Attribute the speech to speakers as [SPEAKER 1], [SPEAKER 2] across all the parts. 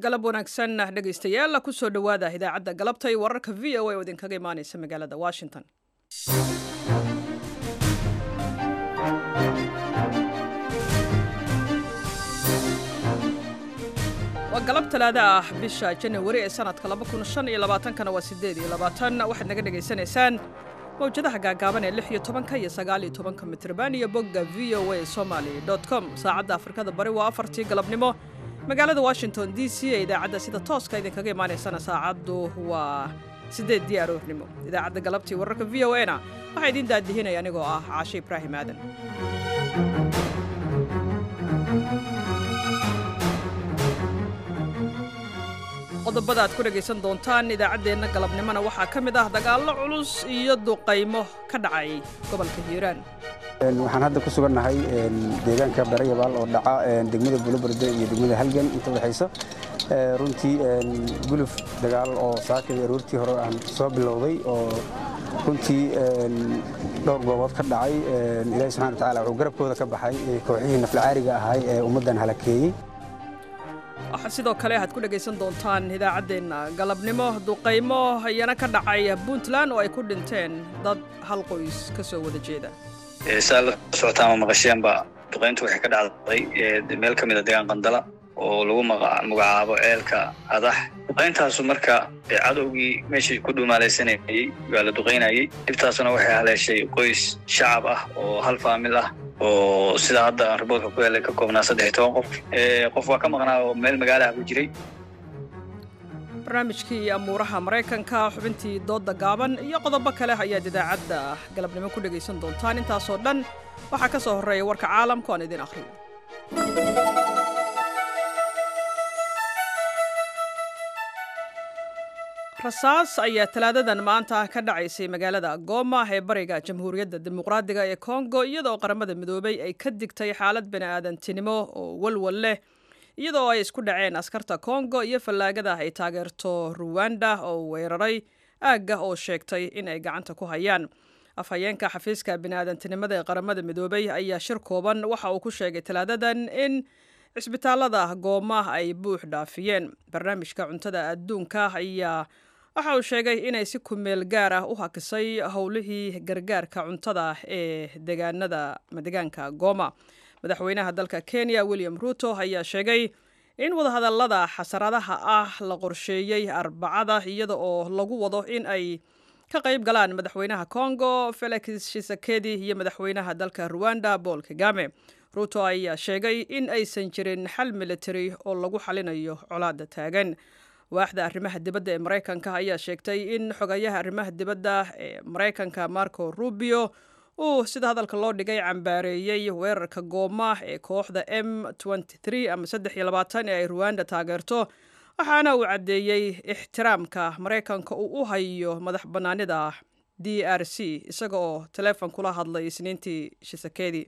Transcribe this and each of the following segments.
[SPEAKER 1] galab wanaagsan dhegaystayaal kusoo dhowaada idaacadda galabta iyo wararka v o a oo idinkaga imaaneysa magaalada washington waa galab talaada ah bisha janawari ee sanadka kana waa sideed iyo labaatan waxaad naga dhegaysanaysaan mawjadaha gaagaaban ee lix iyo tobanka iyo sagaal iyo tobanka mitrban iyo bogga v o a somaly com saacadda afrikada bari waa afartii galabnimo magaalada washington d c ee idaacadda sida tooska idinkaga imaanaysana saacaddu waa sideeddii aroornimo idaacadda galabtii wararka v o a na waxaa idiin daadihinaya anigoo ah caashe ibraahim aadan qodobada aad ku dhegaysan doontaan idaacaddeenna galabnimona waxaa ka mid ah dagaallo culus iyo duqaymo ka dhacay gobolka hiiraan
[SPEAKER 2] waxaan hadda ku sugannahay deegaanka barayabaal oo dhaca degmada buloberde iyo degmada halgan inta udhexaysa runtii guluf dagaal oo saakadii aroortii hore aan soo bilowday oo runtii dhowr goobood ka dhacay ilaahi subxana watacaala wuxuu garabkooda ka baxay kooxihii naflacaariga ahay ee ummaddan halakeeyey
[SPEAKER 1] waxaa sidoo kale waxaad ku dhegaysan doontaan idaacaddeenna galabnimo duqaymo iyana ka dhacay puntland oo ay ku dhinteen dad hal qoys ka soo wada jeeda
[SPEAKER 3] saa la socotaan ma maqasheenba duqayntu waxay ka dhacday meel ka mida deegaan qandala oo lagu magacaabo ceelka adax duqayntaasu marka cadowgii meeshii ku dhumaalaysanayey waa la duqaynayey dhibtaasuna waxay haleeshay qoys shacab ah oo hal faamil ah oo sidaa hadda aan riboodka ku helay ka koobnaa saddex iyo toban qof qof waa ka maqnaa oo meel magaalaha ku jiray
[SPEAKER 1] barnaamijkii amuuraha maraykanka xubintii doodda gaaban iyo qodobo kale ayaad idaacadda galabnimo ku dhegaysan doontaan intaasoo dhan waxaa ka soo horreeya warka caalamku aan idin akhriyo rasaas ayaa talaadadan maanta ka dhacaysay magaalada gooma ee bariga jamhuuriyadda dimuqraadiga ee kongo iyadoo qaramada midoobay ay ka digtay xaalad bani'aadantinimo oo walwal leh iyadoo ay isku dhaceen askarta kongo iyo fallaagada ay taageerto ruwanda oo weeraray aagga oo sheegtay in ay gacanta ku hayaan afhayeenka xafiiska bini'aadantinimada ee qaramada midoobay ayaa shir kooban waxa uu ku sheegay talaadadan in cisbitaalada gooma ay buux dhaafiyeen barnaamijka cuntada adduunka ayaa waxa uu sheegay inay si kumeel gaar ah u hakisay howlihii gargaarka cuntada ee degaanada degaanka gooma madaxweynaha dalka kenya william ruto ayaa sheegay in wadahadallada xasaradaha ah la qorsheeyey arbacada iyada oo lagu wado in ay ka qayb galaan madaxweynaha congo felix shisekedi iyo madaxweynaha dalka ruwanda paul kagame ruto ayaa sheegay in aysan jirin xal military oo lagu xalinayo colaada taagan waaxda arrimaha dibadda ee maraykanka ayaa sheegtay in xogayaha arrimaha dibadda ee maraykanka marco rubio uu sida hadalka loo dhigay cambaareeyey weerarka gooma ee kooxda m ama ee ay ruwanda taageerto waxaana uu caddeeyey ixtiraamka maraykanka uu u hayo madax bannaanida d r c isaga oo taleefon kula hadlay isniintii shisekedi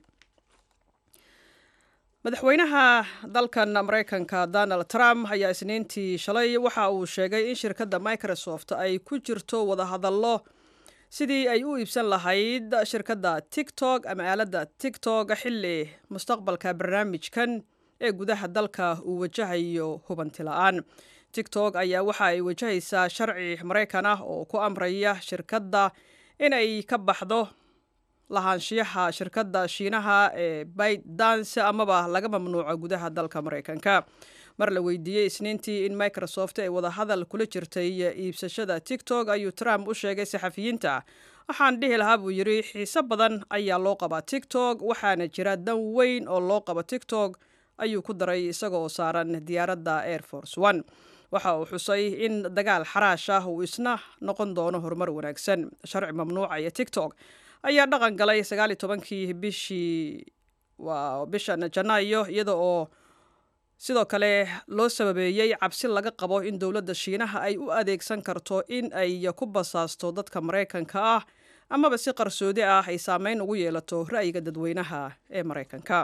[SPEAKER 1] madaxweynaha dalkan maraykanka donald trump ayaa isniintii shalay waxa uu sheegay in shirkadda microsoft ay ku jirto wadahadallo sidii ay u iibsan lahayd shirkadda tiktok ama aaladda tiktok xilli mustaqbalka barnaamijkan ee gudaha dalka uu wajahayo hubanti la-aan tiktok ayaa waxa ay wajahaysaa sharci maraykan ah oo ku amraya shirkadda inay ka baxdo lahaanshiyaha shirkadda shiinaha ee baydance amaba laga mamnuuco gudaha dalka maraykanka mar la weydiiyey isniintii in microsoft ay wadahadal kula jirtay iibsashada tiktok ayuu trump u sheegay saxafiyiinta waxaan dhihi lahaa buu yidhi xiise badan ayaa loo qabaa tiktok waxaana jira dan weyn oo loo qabo tiktok ayuu ku daray isaga oo saaran diyaaradda air force one waxa uu xusay in dagaal xaraash ah uu isna noqon doono horumar wanaagsan sharci mamnuucaya tiktok ayaa dhaqan galay sagaaliyo tobankii bishii waa bishan janaayo iyada oo sidoo kale loo sababeeyey cabsi laga qabo in dowladda shiinaha ay u adeegsan karto in ay ku basaasto dadka maraykanka ah amaba si qarsoodi ah ay saameyn ugu yeelato ra'yiga dadweynaha ee maraykanka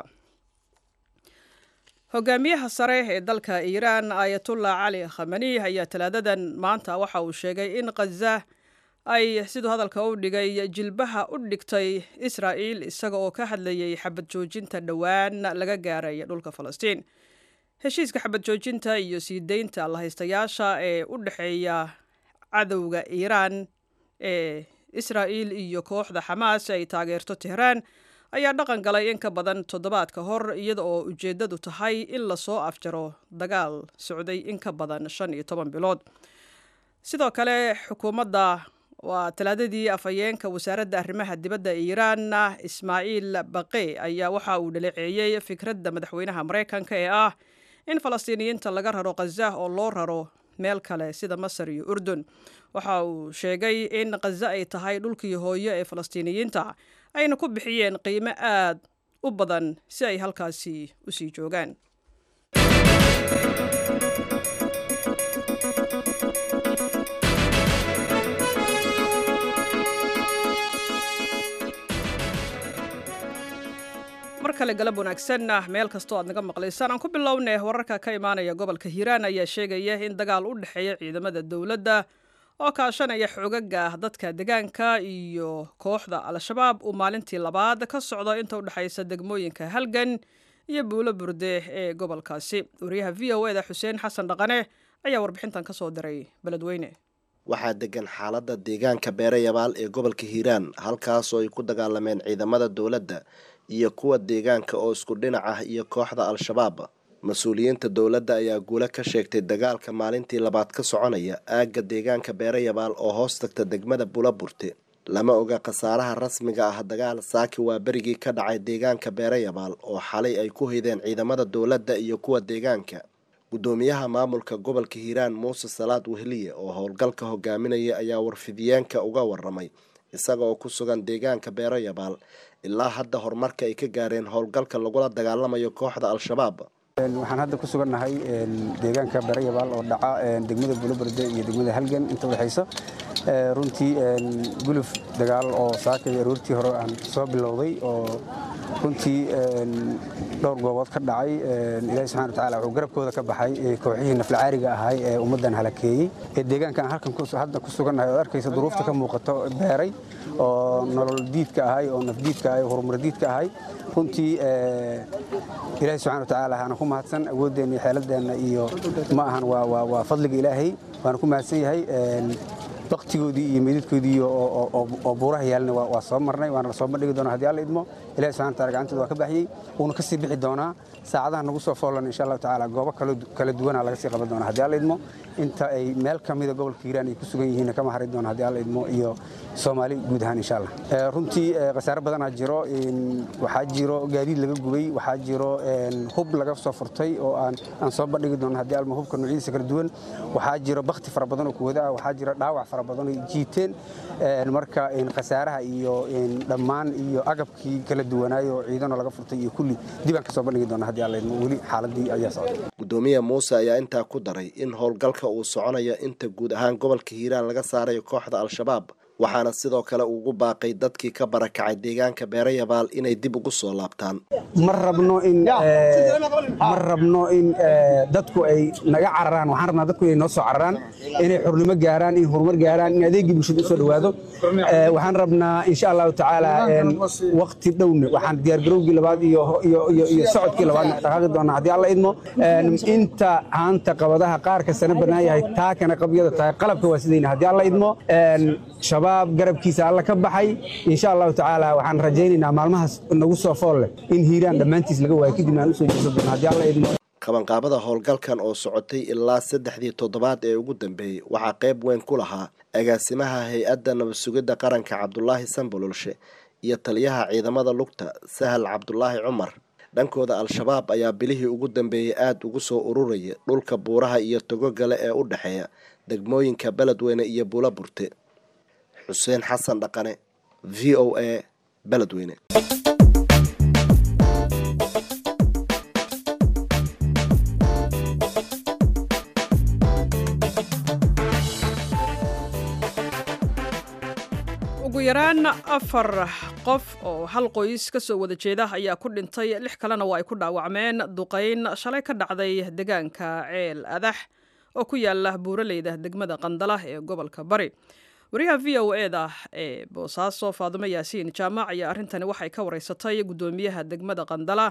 [SPEAKER 1] hogaamiyaha sare ee dalka iiraan ayatullah cali khamani ayaa talaadadan maanta waxa uu sheegay in khaza ay siduu hadalka u dhigay jilbaha u dhigtay israa'iil isaga oo ka hadlayay xabad joojinta dhowaan laga gaaray dhulka falastiin heshiiska xabad joojinta iyo sii deynta lahaystayaasha ee u dhexeeya cadowga iiraan ee israa'il iyo kooxda xamaas ay taageerto tehraan ayaa dhaqan galay in ka badan toddobaad ka hor iyada oo ujeeddadu tahay in lasoo afjaro dagaal socday in ka badan shan iyo toban bilood sidoo kale xukuumadda waa talaadadii afhayeenka wasaaradda arrimaha dibadda iiraan ismaaciil baqe ayaa waxa uu dhaleeceeyey fikradda madaxweynaha maraykanka ee ah in falastiiniyiinta laga raro khaza oo loo raro meel kale sida masar iyo urdun waxa uu sheegay in khaza ay tahay dhulkii hooyo ee falastiiniyiinta ayna ku bixiyeen qiimo aad u badan si ay halkaasi u sii joogaan mar kale galab wanaagsan meel kastoo aad naga maqlaysaan aan ku bilownay wararka ka imaanaya gobolka hiiraan ayaa sheegaya in dagaal u dhexeeya ciidamada dowladda oo kaashanaya xoogaga dadka degaanka iyo kooxda al-shabaab uu maalintii labaad ka socdo inta u dhexaysa degmooyinka halgan iyo buulo burde ee gobolkaasi wariyaha v o eda xuseen xasan dhaqane ayaa warbixintan ka soo diray beledweyne
[SPEAKER 4] waxaa degan xaaladda deegaanka beerayabaal ee gobolka hiiraan halkaasoo ay ku dagaalameen ciidamada dowladda iyo kuwa deegaanka oo isku dhinac ah iyo kooxda al-shabaab mas-uuliyiinta dowladda ayaa guulo ka sheegtay dagaalka maalintii labaad ka soconaya aagga deegaanka beerayabaal oo hoos tagta degmada bulaburte lama oga khasaaraha rasmiga ah dagaal saaki waa berigii ka dhacay deegaanka beerayabaal oo xalay ay ku hideen ciidamada dowladda iyo kuwa deegaanka guddoomiyaha maamulka gobolka hiiraan muuse salaad wehliye oo howlgalka hogaaminaya ayaa warfidiyeenka uga waramay isaga oo ku sugan deegaanka beerayabaal ilaa hadda horumarka ay ka gaareen howlgalka lagula dagaalamayo kooxda al-shabaab
[SPEAKER 2] waxaan hadda ku sugannahay deegaanka beerayabaal oo dhaca degmada buloberde iyo degmada halgan inta udhexaysa runtii guluf dagaal oo saakay aroortii hore aan soo bilowday oo runtii dhowr goobood ka dhacay ilaahi subxana watacaala wuxuu garabkooda ka baxay kooxihii naflacaariga ahay ee ummaddan halakeeyey ee deegaankan halkan hadda ku sugannahay ood arkaysa duruufta ka muuqato beeray oo nolol diidka ahay oo nafdiidka ahay oo horumar diidka ahay runtii ilaahi subxana watacaala haana ku mahadsan awooddeenna iyo xeeladeenna iyo ma ahan waa fadliga ilaahay waana ku mahadsan yahay baktigoodii iyo meydadkoodii oo buuraha yaalna waa soo marnay waana la soo bandhigi doonaa hadii alla idmo ilahi subxana wataala gacantooda waa ka baxyey wuuna ka sii bixi doonaa saacadaha nagu soo foolan insha allahu tacaala goobo kala duwana laga sii qaban doonaa hadii alla idmo inta ay meel ka mida gobolka hiiraan ay ku sugan yihiinna kama hari doona hadii alla idmo iyo soomaali guud ahaan insha allah runtii khasaare badanaa jiro waxaa jiro gaadiid laga gubay waxaa jiro hub laga soo furtay oo aan soo bandhigi doono hadii alma hubka noocyadiisa kala duwan waxaa jiro bakti fara badan oo kuwada ah waxaa jiro dhaawac fara badan oo jiiteen marka khasaaraha iyo dhammaan iyo agabkii kala duwanaayo oo ciidanoo laga furtay iyo kulli dib aan ka soo bandhigi doona hadii alla idmo weli xaaladii ayaa socda
[SPEAKER 4] gudoomiya muuse ayaa intaa ku daray in howlgalka uu soconayo inta guud ahaan gobolka hiiraan laga saarayo kooxda al-shabaab waxaana sidoo kale ugu baaqay dadkii ka barakacay deegaanka beerayabaal inay dib ugu soo laabtaan
[SPEAKER 2] ma rabno in ma rabno in dadku ay naga cararaan waxaan rabnaa dadku inay noo soo cararaan inay xurnimo gaaraan in horumar gaaraan in adeegii bulshada usoo dhowaado waxaan rabnaa insha allahu tacaala wakti dhowne waxaan diyaargarowgii labaad iyo iyo socodkii labaadna dhaqaaqi doonaa haddii alla idmo inta haanta qabadaha qaarka sana bannaan yahay taakana qabyada tahay qalabka waa sidayna haddii alla idmo shabaab garabkiisa alla ka baxay insha allahu tacaala waxaan rajaynaynaa maalmahaas nagu soo fool leh in hiiraan dhammaantiis laga waayo kadib aan usoo jeesan doona haddii alla idmo
[SPEAKER 4] qabanqaabada howlgalkan oo socotay ilaa saddexdii toddobaad ee ugu dambeeyey waxaa qayb weyn ku lahaa agaasimaha hay-adda nabad sugidda qaranka cabdulaahi sanbololshe iyo taliyaha ciidamada lugta sahal cabdulaahi cumar dhankooda al-shabaab ayaa bilihii ugu dambeeyey aada ugu soo ururaya dhulka buuraha iyo togogale ee u dhexeeya degmooyinka beledweyne iyo buula burte xuseen xasan dhaqane v o a beledweyne
[SPEAKER 1] ugu yaraan afar qof oo hal qoys ka soo wada jeeda ayaa ku dhintay lix kalena waa ay ku dhaawacmeen duqayn shalay ka dhacday deegaanka ceel adax oo ku yaala buuraleyda degmada qandala ee gobolka bari wariyaha v o eda ee boosaaso faadumo yaasiin jaamac ayaa arrintani waxay ka wareysatay guddoomiyaha degmada qandala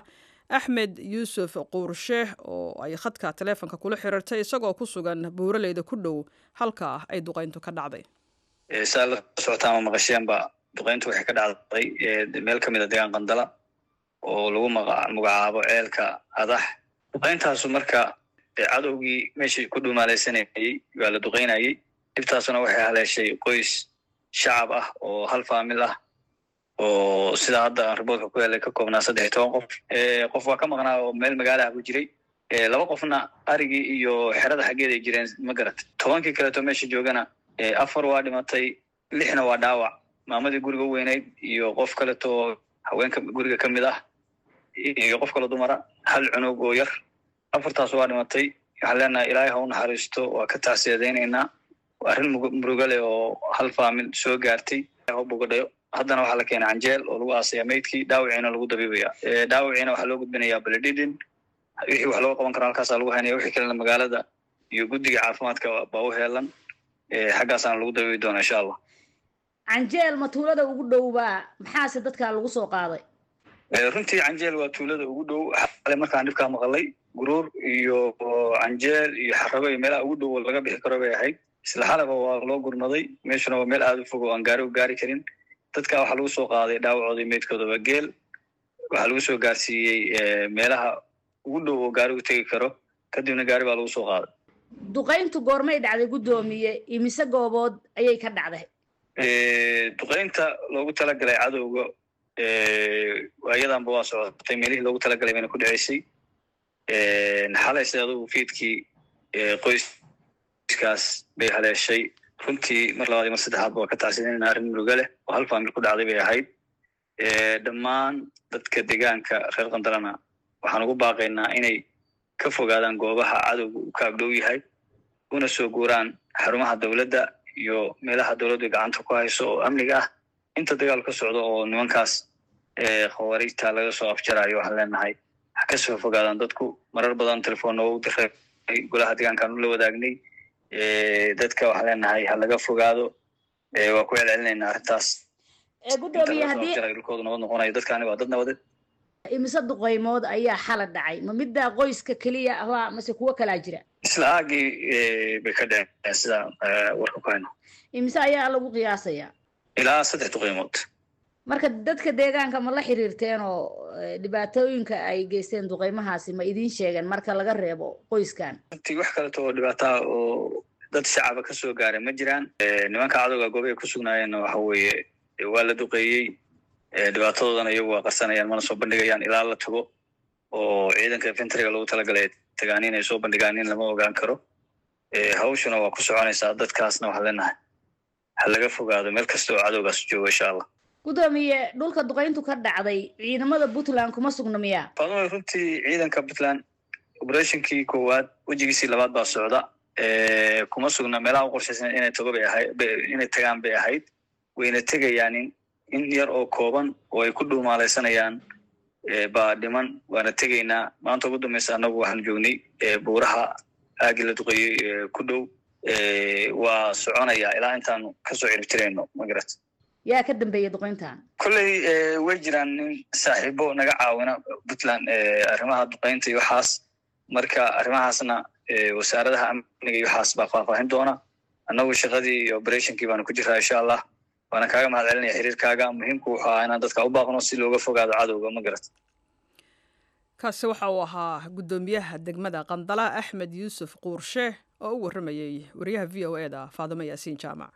[SPEAKER 1] axmed yuusuf quurshe oo ay khadka taleefonka kula xiriirtay isagoo ku sugan buuraleyda ku dhow halka ay duqayntu ka dhacday
[SPEAKER 3] saa la socotaan ma maqasheenba duqayntu waxay ka dhacday meel ka mid a deegaan qandala oo lagu magacaabo ceelka adax duqayntaasu marka cadowgii meeshii ku dhumaalaysanayey waa la duqaynayey dhibtaasuna waxay haleeshay qoys shacab ah oo hal faamil ah oo sidaa hadda aan riboodka ku helay ka koobnaa saddex iyo toban qof qof waa ka maqnaa oo meel magaalaha ku jiray laba qofna arigii iyo xerada xaggeed ay jireen ma garat tobankii kaleeto meesha joogana afar waa dhimatay lixna waa dhaawac maamadii guriga u weynayd iyo qof kaleto haweenka guriga ka mid ah iyo qof kale dumara hal cunug oo yar afartaas waa dhimatay waxaan leenahay ilaahay ha u naxariisto waa ka tacsiyadaynaynaa arrin muruga leh oo hal faamil soo gaartay ha bogadhayo haddana waxaa la keenay canjeel oo lagu aasaya maydkii dhaawiciina lagu dabiibaya dhaawiciina waxaa loo gudbinayaa baledhidin wixii wax looga qaban karo halkaasaa lagu haynaya wixii kalena magaalada iyo guddiga caafimaadka baa u heelan xaggaasaana lagu dabiibi doona insha allah
[SPEAKER 5] canjeel ma tuulada ugu dhowbaa maxaase dadkaa lagu soo qaaday
[SPEAKER 3] runtii canjeel waa tuulada ugu dhow xale markaan dhibkaa maqalay guruur iyo canjeel iyo xarabo iyo meelaha ugu dhow oo laga bixi karo bay ahayd isla xalaba waa loo gurmaday meeshuna waa meel aada u fog oo aan gaari u gaari karin dadka waxaa lagu soo qaaday dhaawacooda meydkoodaba geel waxaa lagu soo gaarsiiyey meelaha ugu dhow oo gaari u tegi karo kadibna gaari baa lagu soo qaaday
[SPEAKER 5] duqayntu goormay dhacday guddoomiye imise goobood ayay ka dhacday
[SPEAKER 3] duqaynta loogu talagalay cadowga ayadanba waa socotay meelihii loogu talagalay bayna ku dhaceysay xalay sida adugu fiidkii qoyskaas bay haleeshay runtii mar labaad iyo mar saddexaadba waa ka tacsidanayna arrin muruga leh oo hal faamil ku dhacday bay ahayd dhammaan dadka deegaanka reer qandalana waxaan ugu baaqaynaa inay ka fogaadaan goobaha cadowga uu ka agdhow yahay una soo guuraan xarumaha dowladda iyo meelaha dowladdu gacanta ku hayso oo amniga ah inta dagaal ka socdo oo nimankaas khawaariijta laga soo afjarayo waxaan leenahay ha ka soo fogaadaan dadku marar badan telefoonna waa u diray golaha deegaankaan ula wadaagnay dadka waxaan leenahay ha laga fogaado waa ku celcelinaynaa arrintaas
[SPEAKER 5] gudoomiye haddii
[SPEAKER 3] dhulkoodu nabad noqonayo dadkaani waa dad nabadeed
[SPEAKER 5] imise duqaymood ayaa xala dhacay ma middaa qoyska keliya ahbaa mase kuwo kalaa jira
[SPEAKER 3] isla aagii bay ka dhaceen sida warka ku hayno
[SPEAKER 5] imise ayaa lagu qiyaasayaa
[SPEAKER 3] ilaa saddex duqaymood
[SPEAKER 5] marka dadka deegaanka ma la xiriirteen oo dhibaatooyinka ay geysteen duqaymahaasi ma idiin sheegeen marka laga reebo qoyskan
[SPEAKER 3] runtii wax kaleto oo dhibaataa oo dad shacaba ka soo gaaray ma jiraan nimanka cadowga goobahay ku sugnaayeenna waxa weeye waa la duqeeyey dhibaatadoodana iyagu waa qarsanayaan mana soo bandhigayaan ilaa la tago oo ciidanka infentriga loogu talagalay tagaan inay soo bandhigaan in lama ogaan karo hawshuna waa ku soconaysaa dadkaasna waxaan leenahay ha laga fogaado meel kasta oo cadowgaas joogo insha allah
[SPEAKER 5] gudoomiye dhulka duqayntu ka dhacday ciidamada puntland kuma sugna miyaa
[SPEAKER 3] faadumo runtii ciidanka puntland operationkii koowaad wejigiisii labaad baa socda kuma sugna meelaha u qorshaysan inay tago bay ahayd inay tagaan bay ahayd wayna tegayaan in in yar oo kooban oo ay ku dhuumaalaysanayaan baa dhiman waana tegaynaa maanta ugu dambaysa annagu waxaan joognay buuraha aagii la duqeeyey ku dhow waa soconaya ilaa intaanu kasoo ciribtirayno magarat
[SPEAKER 5] yaa ka dambeeya duqayntan
[SPEAKER 3] kolley way jiraan nin saaxiibo naga caawina puntland arrimaha duqaynta iyo waxaas marka arrimahaasna wasaaradaha amniga iyo waxaas baa faahfaahin doona annagu shaqadii iyo operationkii baanu ku jiraa insha allah waana kaaga mahad celinaya xiriirkaaga muhiimku wuxuu ahaa inaan dadka u baaqno si looga fogaado cadowga ma garat
[SPEAKER 1] kaasi waxa uu ahaa guddoomiyaha degmada qandala axmed yuusuf quurshe oo u warramayey wariyaha v o e da faadimo yaasiin jaamac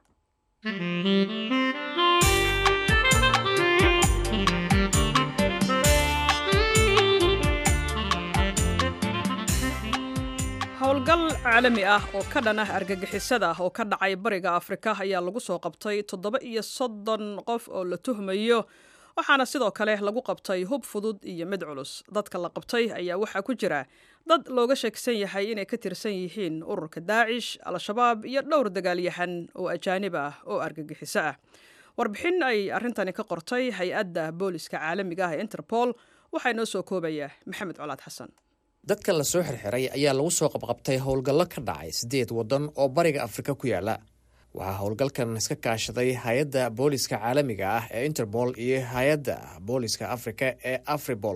[SPEAKER 1] howlgal caalami ah oo ka dhan ah argagixisada oo ka dhacay bariga afrika ayaa lagu soo qabtay toddoba iyo soddon qof oo la tuhmayo waxaana sidoo kale lagu qabtay hub fudud iyo mid culus dadka la qabtay ayaa waxaa ku jira dad looga sheegsan yahay inay ka tirsan yihiin ururka daacish al-shabaab iyo dhowr dagaalyahan oo ajaanib ah oo argagixiso ah warbixin ay arrintani ka qortay hay-adda booliska caalamiga ah ee interpol waxaa inoo soo koobaya maxamed colaad xasan
[SPEAKER 6] dadka la soo xirxiray ayaa lagu soo qabqabtay howlgallo ka dhacay siddeed waddan oo bariga afrika ku yaala waxaa howlgalkan iska kaashaday hay-adda booliska caalamiga ah ee interpol iyo hay-adda booliska afrika ee afribol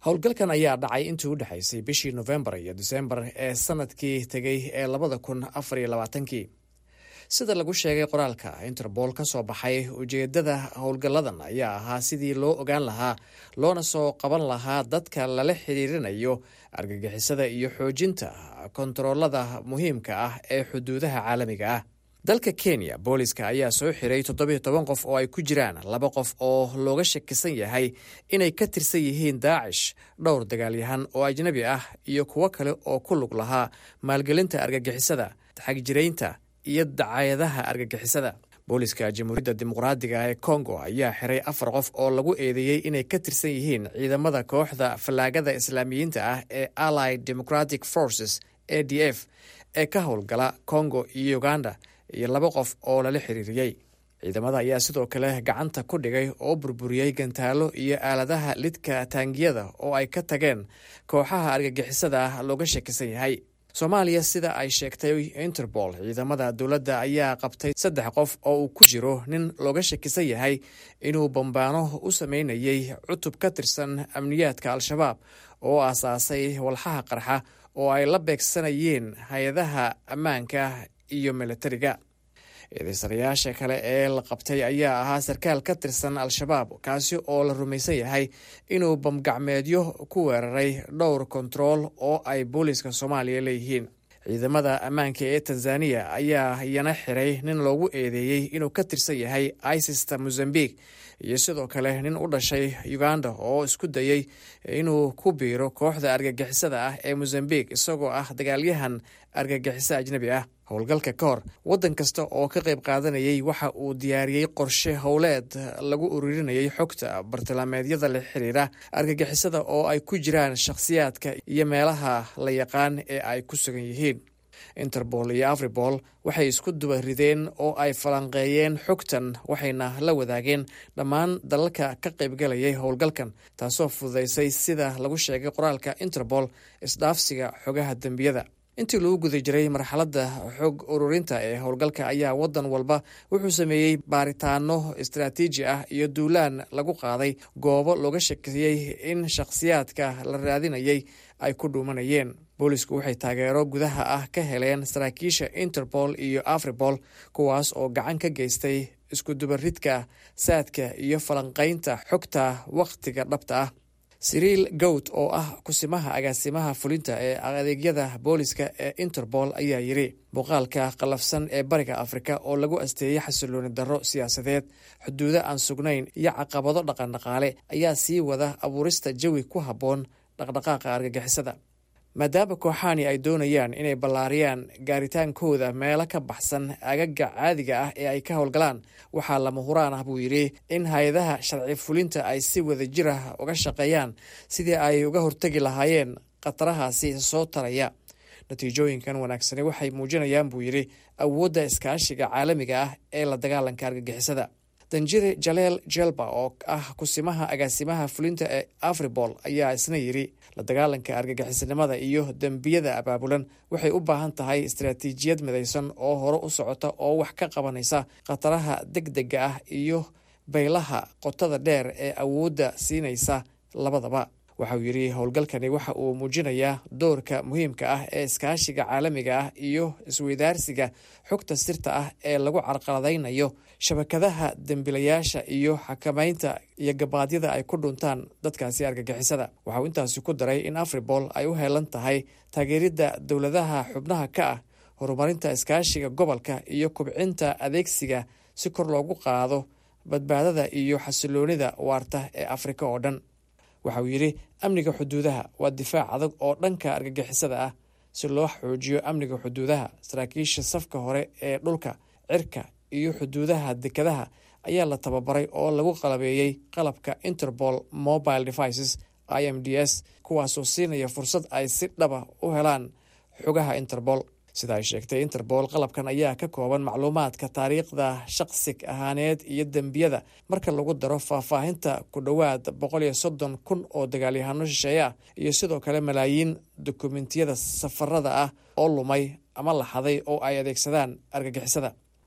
[SPEAKER 6] howlgalkan ayaa dhacay intii u dhexaysay bishii nofembar iyo disembar ee sanadkii tegey ee labada kun afar iyo labaatankii sida lagu sheegay qoraalka interbool ka soo baxay ujeedada howlgalladan ayaa ahaa sidii loo ogaan lahaa loona soo qaban lahaa dadka lala xiriirinayo argagixisada iyo xoojinta kontaroolada muhiimka ah ee xuduudaha caalamiga ah dalka kenya booliska ayaa soo xiray toddobiyo toban qof oo ay ku jiraan laba qof oo looga shakisan yahay inay ka tirsan yihiin daacish dhowr dagaalyahan oo ajnabi ah iyo kuwo kale oo ku lug lahaa maalgelinta argagixisada xagjiraynta iyo dacayadaha argagixisada booliska jamhuuriyadda dimuqraadiga ee kongo ayaa xiray afar qof oo lagu eedeeyey inay ka tirsan yihiin ciidamada kooxda fallaagada islaamiyiinta ah ee allied democratic forces a d f ee ka howlgala kongo iyo uganda iyo laba qof oo lala xiriiriyey ciidamada ayaa sidoo kale gacanta ku dhigay oo burburiyey gantaalo iyo aaladaha lidka taangiyada oo ay ka tageen kooxaha argagixisada ah looga shakisan yahay soomaaliya sida ay sheegtay interpol ciidamada dowladda ayaa qabtay saddex qof oo uu ku jiro nin looga shakisan yahay inuu bambaano u sameynayay cutub ka tirsan amniyaadka al-shabaab oo aasaasay walxaha qarxa oo ay la beegsanayeen hay-adaha ammaanka iyo milatariga eedeysanayaasha kale ee la qabtay ayaa ahaa sarkaal ka tirsan al-shabaab kaasi oo la rumaysan yahay inuu bamgacmeedyo ku weeraray dhowr kontarool oo ay booliiska soomaaliya leeyihiin ciidamada ammaanka ee tanzaniya ayaa iyana xiray nin loogu eedeeyey inuu ka tirsan yahay isista mozambique iyo sidoo kale nin u dhashay uganda oo isku dayey inuu ku biiro kooxda argagixisada ah ee mozambique isagoo ah dagaalyahan argagixiso ajnabi ah howlgalka ka hor waddan kasta oo ka qayb qaadanayay waxa uu diyaariyey qorshe howleed lagu ururinayay xogta bartilmaameedyada la xiriira argagixisada oo ay ku jiraan shakhsiyaadka iyo meelaha la yaqaan ee ay ku sugan yihiin interpol iyo afribol waxay isku duba rideen oo ay falanqeeyeen xogtan waxayna la wadaageen dhammaan dalalka ka qaybgalayay howlgalkan taasoo fududaysay sida lagu sheegay qoraalka interpol isdhaafsiga xogaha dembiyada intii lagu guda jiray marxaladda xog ururinta ee howlgalka ayaa waddan walba wuxuu sameeyey baaritaano istaraatiiji ah iyo duulaan lagu qaaday goobo looga shakiyey in shakhsiyaadka la raadinayay ay ku dhuumanayeen boolisku waxay taageero gudaha ah ka heleen saraakiisha interpol iyo afribol kuwaas oo gacan ka geystay iskudubaridka saadka iyo falanqaynta xogta wakhtiga dhabta ah siriil gowd oo ah kusimaha agaasimaha fulinta ee adeegyada booliska ee interpol ayaa yidhi muuqaalka qallafsan ee bariga afrika oo lagu asteeyey xasilooni darro siyaasadeed xuduudo aan sugnayn iyo caqabado dhaqandhaqaale ayaa sii wada abuurista jawi ku habboon dhaqdhaqaaqa argagixisada maadaama kooxaani ay doonayaan inay ballaariyaan gaaritaankooda meelo ka baxsan agaga caadiga ah ee ay ka howlgalaan waxaa lama huraan ah buu yidhi in hay-adaha sharci fulinta ay si wada jir ah uga shaqeeyaan sidii ay uga hortegi lahaayeen khatarahaasi soo taraya natiijooyinkan wanaagsani waxay muujinayaan buu yidhi awoodda iskaashiga caalamiga ah ee la dagaalanka argagixisada danjire jaleel jelba oo ah kusimaha agaasimaha fulinta ee afribol ayaa isna yidhi la dagaalanka argagixisanimada iyo dembiyada abaabulan waxay u baahan tahay istaraatiijiyad midaysan oo hore u socota oo wax ka qabanaysa khataraha deg dega ah iyo baylaha qotada dheer ee awoodda siinaysa labadaba waxauu yidhi howlgalkani waxa uu muujinayaa doorka muhiimka ah ee iskaashiga caalamiga ah iyo isweydaarsiga xogta sirta ah ee lagu carqaladaynayo shabakadaha dembilayaasha iyo xakamaynta iyo gabaadyada ay ku dhuntaan dadkaasi argagixisada waxauu intaasi ku daray in afribol ay u heelan tahay taageeridda dowladaha xubnaha ka ah horumarinta iskaashiga gobolka iyo kubcinta adeegsiga si kor loogu qaado badbaadada iyo xasiloonida waarta ee afrika oo dhan waxa uu yidhi amniga xuduudaha waa difaac adag oo dhanka argagixisada ah si loo xoojiyo amniga xuduudaha saraakiisha safka hore ee dhulka cirka iyo xuduudaha dekadaha ayaa la tababaray oo lagu qalabeeyey qalabka interpol mobile devices i m d s kuwaasoo siinaya fursad ay si dhaba u helaan xogaha interpol sida ay sheegtay interpol qalabkan ayaa ka kooban macluumaadka taariikhda shaqsig ahaaneed iyo dembiyada marka lagu daro faahfaahinta ku dhowaad boqol iyo soddon kun oo dagaalyahano shisheeye ah iyo sidoo kale malaayiin dokumentiyada safarada ah oo lumay ama laxaday oo ay adeegsadaan argagixisada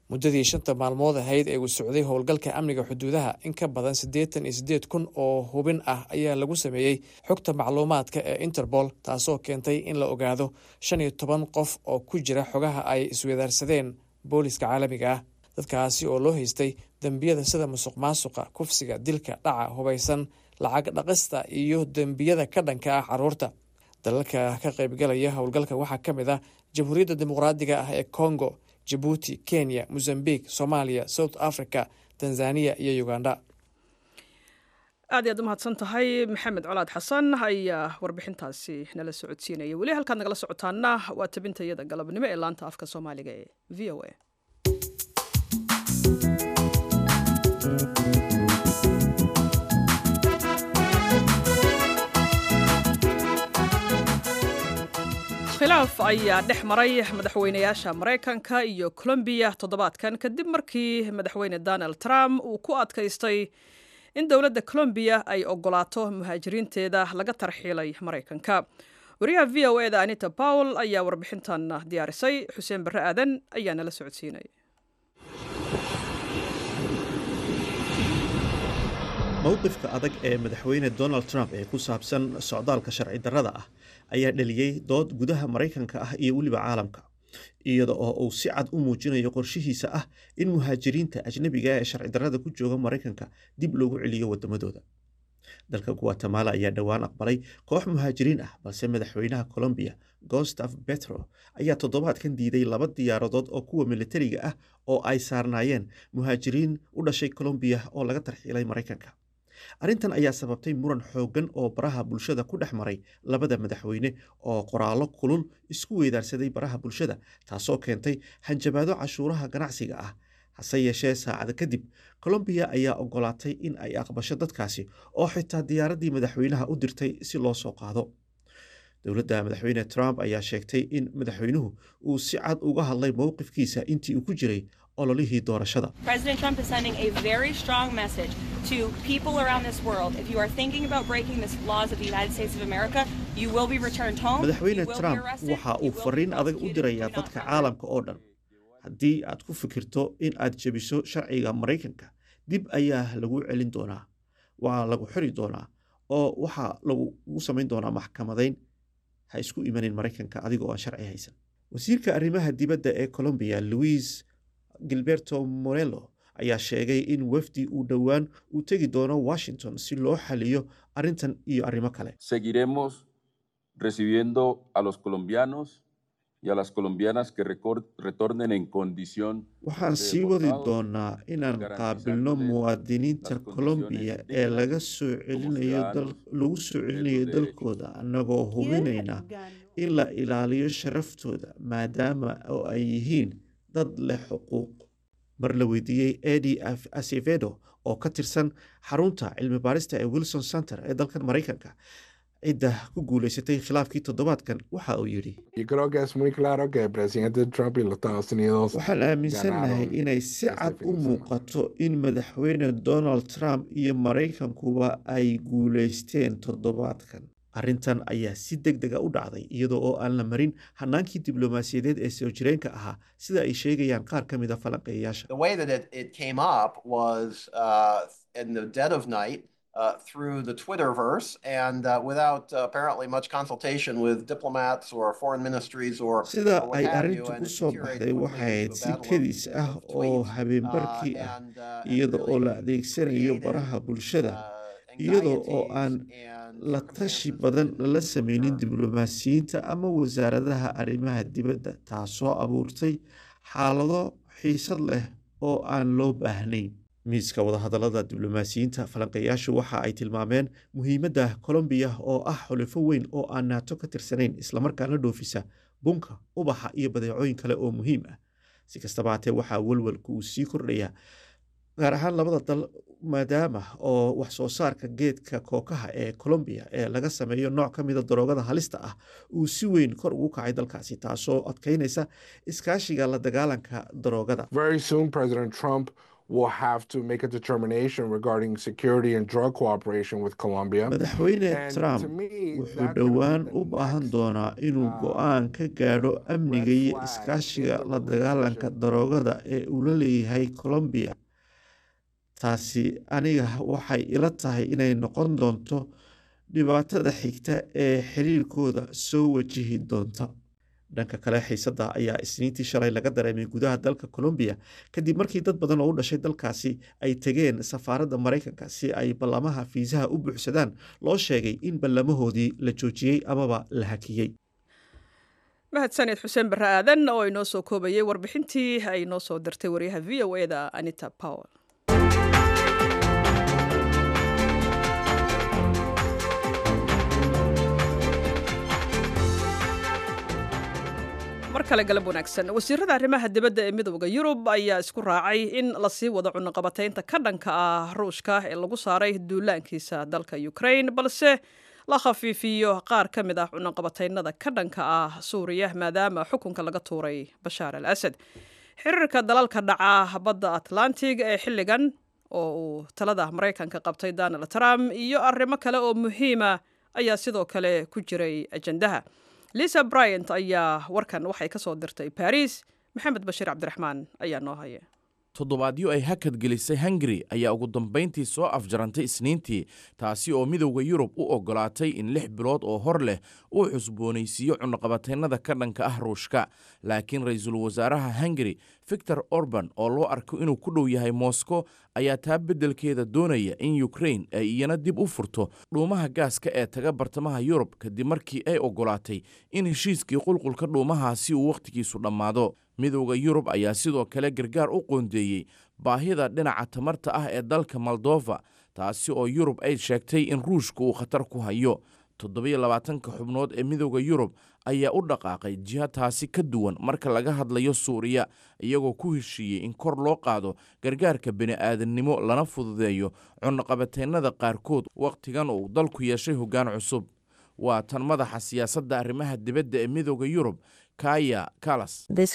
[SPEAKER 6] muddadii shanta maalmood ahayd ee uu socday howlgalka amniga xuduudaha in ka badan siddeetan iyo siddeed kun oo hubin ah ayaa lagu sameeyey xogta macluumaadka ee interpol taasoo keentay in la ogaado shan iyo toban qof oo ku jira xogaha ay iswadaarsadeen booliska caalamiga ah dadkaasi oo loo haystay dembiyada sida musuq maasuqa kufsiga dilka dhaca hubaysan lacag dhaqista iyo dembiyada ka dhanka ah caruurta dalalka ka qaybgalaya howlgalka waxaa ka mid ah jamhuuriyadda dimuqraadiga ah ee congo jabuuti kenya mozambique soomaaliya south africa tanzaniya iyo uganda
[SPEAKER 1] aad iyaad u mahadsan tahay maxamed colaad xasan ayaa warbixintaasi nala socodsiinaya weli halkaad nagala socotaana waa tabinta iyada galabnimo ee laanta afka soomaaliga ee v o a khilaaf ayaa dhex maray madaxweynayaasha maraykanka iyo colombiya toddobaadkan kadib markii madaxweyne donald trump uu ku adkaystay in dowladda colombiya ay ogolaato muhaajiriinteeda laga tarxiilay maraykanka wariyaha v o e da anita powell ayaa warbixintan diyaarisay xuseen barre aadan ayaa nala socodsiinay
[SPEAKER 7] mowqifka adag ee madaxweyne donald trump ee ku saabsan socdaalka sharci darrada ah ayaa dhaliyey dood gudaha maraykanka ah iyo weliba caalamka iyada oo uu si cad u muujinayo qorshihiisa ah in muhaajiriinta ajnebiga ee sharci darrada ku jooga maraykanka dib loogu celiyo waddamadooda dalka guatemala ayaa dhowaan aqbalay koox muhaajiriin ah balse madaxweynaha colombiya gostaf betro ayaa toddobaadkan diiday laba diyaaradood oo kuwa militariga ah oo ay saarnaayeen muhaajiriin u dhashay colombiya oo laga tarxiilay maraykanka arrintan ayaa sababtay muran xooggan oo baraha bulshada ku dhex maray labada madaxweyne oo qoraallo kulul isku weydaarsaday baraha bulshada taasoo keentay hanjabaado cashuuraha ganacsiga ah hase yeeshee saacada kadib colombiya ayaa ogolaatay in ay aqbasho dadkaasi oo xitaa diyaaraddii madaxweynaha u dirtay si loo soo qaado dowladda madaxweyne trump ayaa sheegtay in madaxweynuhu uu si cad uga hadlay mowqifkiisa intii uu ku jiray ololihii doorashada madaxweyne trump waxa uu fariin adag u dirayaa dadka caalamka oo dhan haddii aad ku fikirto in aad jebiso sharciga maraykanka dib ayaa lagu celin doonaa waa lagu xiri doonaa oo waxaa lagugu samayn doonaa maxkamadayn ha isku imanin maraykanka adigoo aan sharci haysan wasiirka arrimaha dibadda ee colombiya louis gilberto morello ayaa sheegay in wafdi uu dhowaan uu tegi doono washington si loo xaliyo arrintan iyo arrimo kale
[SPEAKER 8] seguiremos recibiendo a los colombianos y a las colombianas que retornen en condición
[SPEAKER 7] waxaan sii wadi doonaa inaan qaabilno muwaadiniinta colombiya ee laga soo celinayo lagu soo celinayo dalkooda annagoo hubinayna in la ilaaliyo sharaftooda maadaama oo ay yihiin dad leh xuquuq mar la weydiiyey edi acevedo oo ka tirsan xarunta cilmi baarista ee wilson center ee dalkan maraykanka cidda ku guulaysatay khilaafkii toddobaadkan waxa uu yidhi waxaan aaminsannahay inay si cad u muuqato in madaxweyne donald trump iyo maraykankuba ay guulaysteen toddobaadkan arrintan ayaa si deg dega u dhacday iyadoo oo aan la marin hanaankii diblomaasiyadeed ee soo jireenka ahaa sida ay sheegayaan qaar ka mid a falanqeeyayaasha
[SPEAKER 9] Uh, through the Twitterverse and uh, without uh, apparently much consultation with diplomats or foreign ministries or
[SPEAKER 7] sida ay arrintu ku soo baxday waxayd si kadis ah oo habeenbarkii ah iyada oo la adeegsanayo baraha bulshada iyada oo aan la tashi badan lala sameynin diblomaasiyiinta ama wasaaradaha arrimaha dibadda taasoo abuurtay xaalado xiisad leh oo aan loo baahnayn miiska wadahadallada diblomaasiyiinta falanqeeyaashu waxa ay tilmaameen muhiimadda colombiya oo ah xulifo weyn oo aan naato ka tirsanayn islamarkaana dhoofisa bunka ubaxa iyo badeecooyin kale oo muhiim ah si kastaba hatee waxaa welwelku uu sii kordhayaa gaar ahaan labada dal maadaama oo wax soo saarka geedka kookaha ee colombiya ee laga sameeyo nooc ka mida daroogada halista ah uu si weyn kor ugu kacay dalkaasi taasoo adkeynaysa iskaashiga la dagaalanka daroogada
[SPEAKER 10] will have to make a determination regarding security and drug cooperation with Colombia.
[SPEAKER 7] madaxweyne
[SPEAKER 10] And
[SPEAKER 7] trump
[SPEAKER 10] to me,
[SPEAKER 7] wuxuu
[SPEAKER 10] that
[SPEAKER 7] dhowaan u baahan doonaa inuu go-aan ka gaadho amniga iyo iskaashiga la dagaalanka daroogada ee uu la leeyahay colombiya taasi aniga waxay ila tahay inay noqon doonto dhibaatada xigta ee xiriirkooda soo wajihi doonta dhanka kale xiisadda ayaa isniintii shalay laga dareemay gudaha dalka colombiya kadib markii dad badan oo u dhashay dalkaasi ay tegeen safaaradda maraykanka si ay ballamaha fiisaha u buuxsadaan loo sheegay in ballamahoodii la joojiyey amaba la hakiyey
[SPEAKER 1] mahadsaned xuseen barre aadan oo inoo soo koobayay warbixintii ay noo soo dirtay waryaha v o eda anita powell mar kale galab wanaagsan wasiirada arrimaha dibadda ee midooda yurub ayaa isku raacay in lasii wado cunaqabataynta ka dhanka ah ruushka ee lagu saaray duulaankiisa dalka ukraine balse la khafiifiyo qaar ka mid ah cunaqabataynada ka dhanka ah suuriya maadaama xukunka laga tuuray bashaar al asad xiriirka dalalka dhaca badda atlantig ee xilligan oo uu talada maraykanka qabtay donald trump iyo arrimo kale oo muhiima ayaa sidoo kale ku jiray ajandaha lisa bryant ayaa warkan waxay ka soo dirtay baris maxamed bashiir cabdiraxmaan ayaa noo haya
[SPEAKER 11] toddobaadyo ay hakad gelisay hungari ayaa ugu dambayntii soo afjarantay isniintii taasi oo midowda yurub u oggolaatay in lix bilood oo hor leh uu cusboonaysiiyo cunaqabataynada ka dhanka ah ruushka laakiin ra-iisul wasaaraha hungari victor orban oo loo arko inuu ku dhow yahay moscow ayaa taa beddelkeeda doonaya in ukrain ay iyana dib u furto dhuumaha gaaska ee taga bartamaha yurub kadib markii ay oggolaatay in heshiiskii qulqulka dhuumahaasi uu wakhtigiisu dhammaado midowda yurub ayaa sidoo kale gargaar u qoondeeyey baahida dhinaca tamarta ah ee dalka moldova taasi oo yurub ay sheegtay in ruushka uu khatar ku hayo toddobiyo labaatanka xubnood ee midowda yurub ayaa u dhaqaaqay jiha taasi ka duwan marka laga hadlayo suuriya iyagoo ku heshiiyey in kor loo qaado gargaarka bini'aadannimo lana fududeeyo cunaqabataynada qaarkood wakhtigan uu dalku yeeshay hoggaan cusub waa tan madaxa siyaasadda arrimaha dibadda ee midowda yurub kaya kalas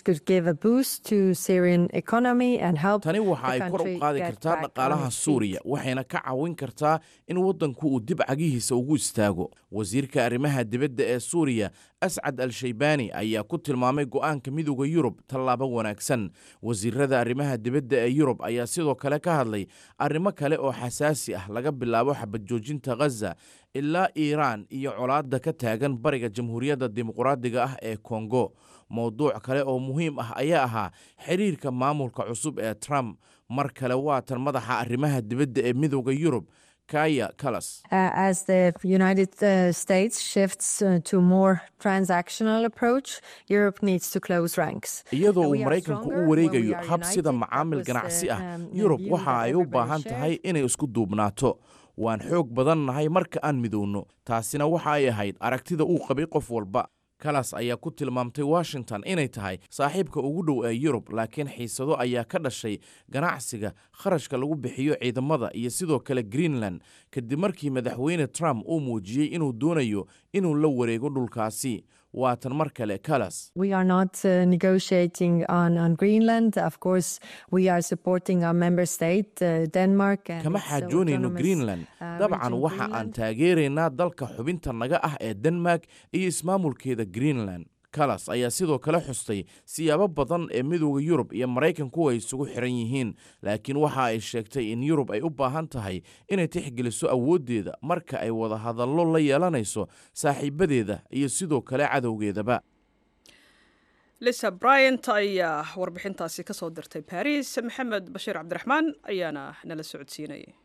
[SPEAKER 11] tani waxa ay kor u qaadi kartaa dhaqaalaha suuriya waxayna ka caawin kartaa in waddanku uu dib cagihiisa ugu istaago wasiirka arrimaha dibadda ee suuriya ascad al shaybaani ayaa ku tilmaamay go'aanka midowda yurub tallaabo wanaagsan wasiirada arrimaha dibadda ee yurub ayaa sidoo kale ka hadlay arrimo kale oo xasaasi ah laga bilaabo xabad joojinta ghaza ilaa iiraan iyo colaadda ka taagan bariga jamhuuriyadda dimuqraadiga ah ee kongo mowduuc kale oo muhiim ah ayaa ahaa xiriirka maamulka cusub ee trump mar kale waa tan madaxa arrimaha dibadda ee midowda yurub kaya kalas
[SPEAKER 12] as the United uh, States shifts uh, to more transactional approach, Europe needs to close ranks.
[SPEAKER 11] iyadoo uu maraykanku u wareegayo hab sida macaamil ganacsi ah yurub waxa ay u baahan tahay inay isku duubnaato waan xoog badan nahay marka aan midowno taasina waxa ay ahayd aragtida uu qabay qof walba kalas ayaa ku tilmaamtay washington inay tahay saaxiibka ugu dhow ee yurub laakiin xiisado ayaa ka dhashay ganacsiga kharashka lagu bixiyo ciidamada iyo sidoo kale greenland kadib markii madaxweyne trump uu muujiyey inuu doonayo inuu la wareego dhulkaasi waa tan mar kale kalas
[SPEAKER 12] We are not uh, negotiating on, on Greenland. Of course, we are supporting our member state, uh, Denmark. And
[SPEAKER 11] kama
[SPEAKER 12] its
[SPEAKER 11] xaajoonayno
[SPEAKER 12] autonomous,
[SPEAKER 11] greenland
[SPEAKER 12] uh,
[SPEAKER 11] dabcan
[SPEAKER 12] region
[SPEAKER 11] waxa aan
[SPEAKER 12] Greenland.
[SPEAKER 11] taageeraynaa dalka xubinta naga ah ee denmark iyo ismaamulkeeda greenland kalas ayaa sidoo kale xustay siyaabo badan ee midowda yurub iyo maraykanku ay isugu xiran yihiin laakiin waxa ay sheegtay in yurub ay u baahan tahay inay tixgeliso awooddeeda marka ay wada hadallo la yeelanayso saaxiibadeeda iyo sidoo kale cadowgeedaba
[SPEAKER 1] lisa bryant ayaa warbixintaasi ka soo dirtay baris maxamed bashiir cabdiraxmaan ayaana nala socodsiinayay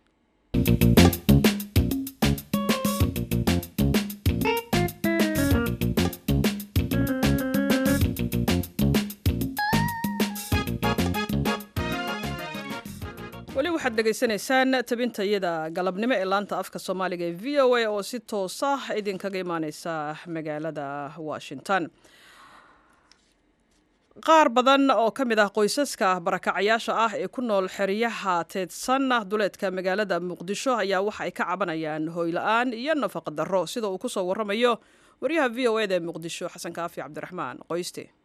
[SPEAKER 1] weli waxaad dhegaysanaysaan tabinta iyada galabnimo ee laanta afka soomaaliga ee v o a oo si toos ah idinkaga imaaneysa magaalada washington qaar badan oo ka mid ah qoysaska barakacayaasha ah ee ku nool xeryaha teedsan duleedka magaalada muqdisho ayaa waxa ay ka cabanayaan hooyla-aan iyo nafaqa darro sida uu kusoo waramayo waryaha v o eda ee muqdisho xasan kaafi cabdiraxmaan qoyste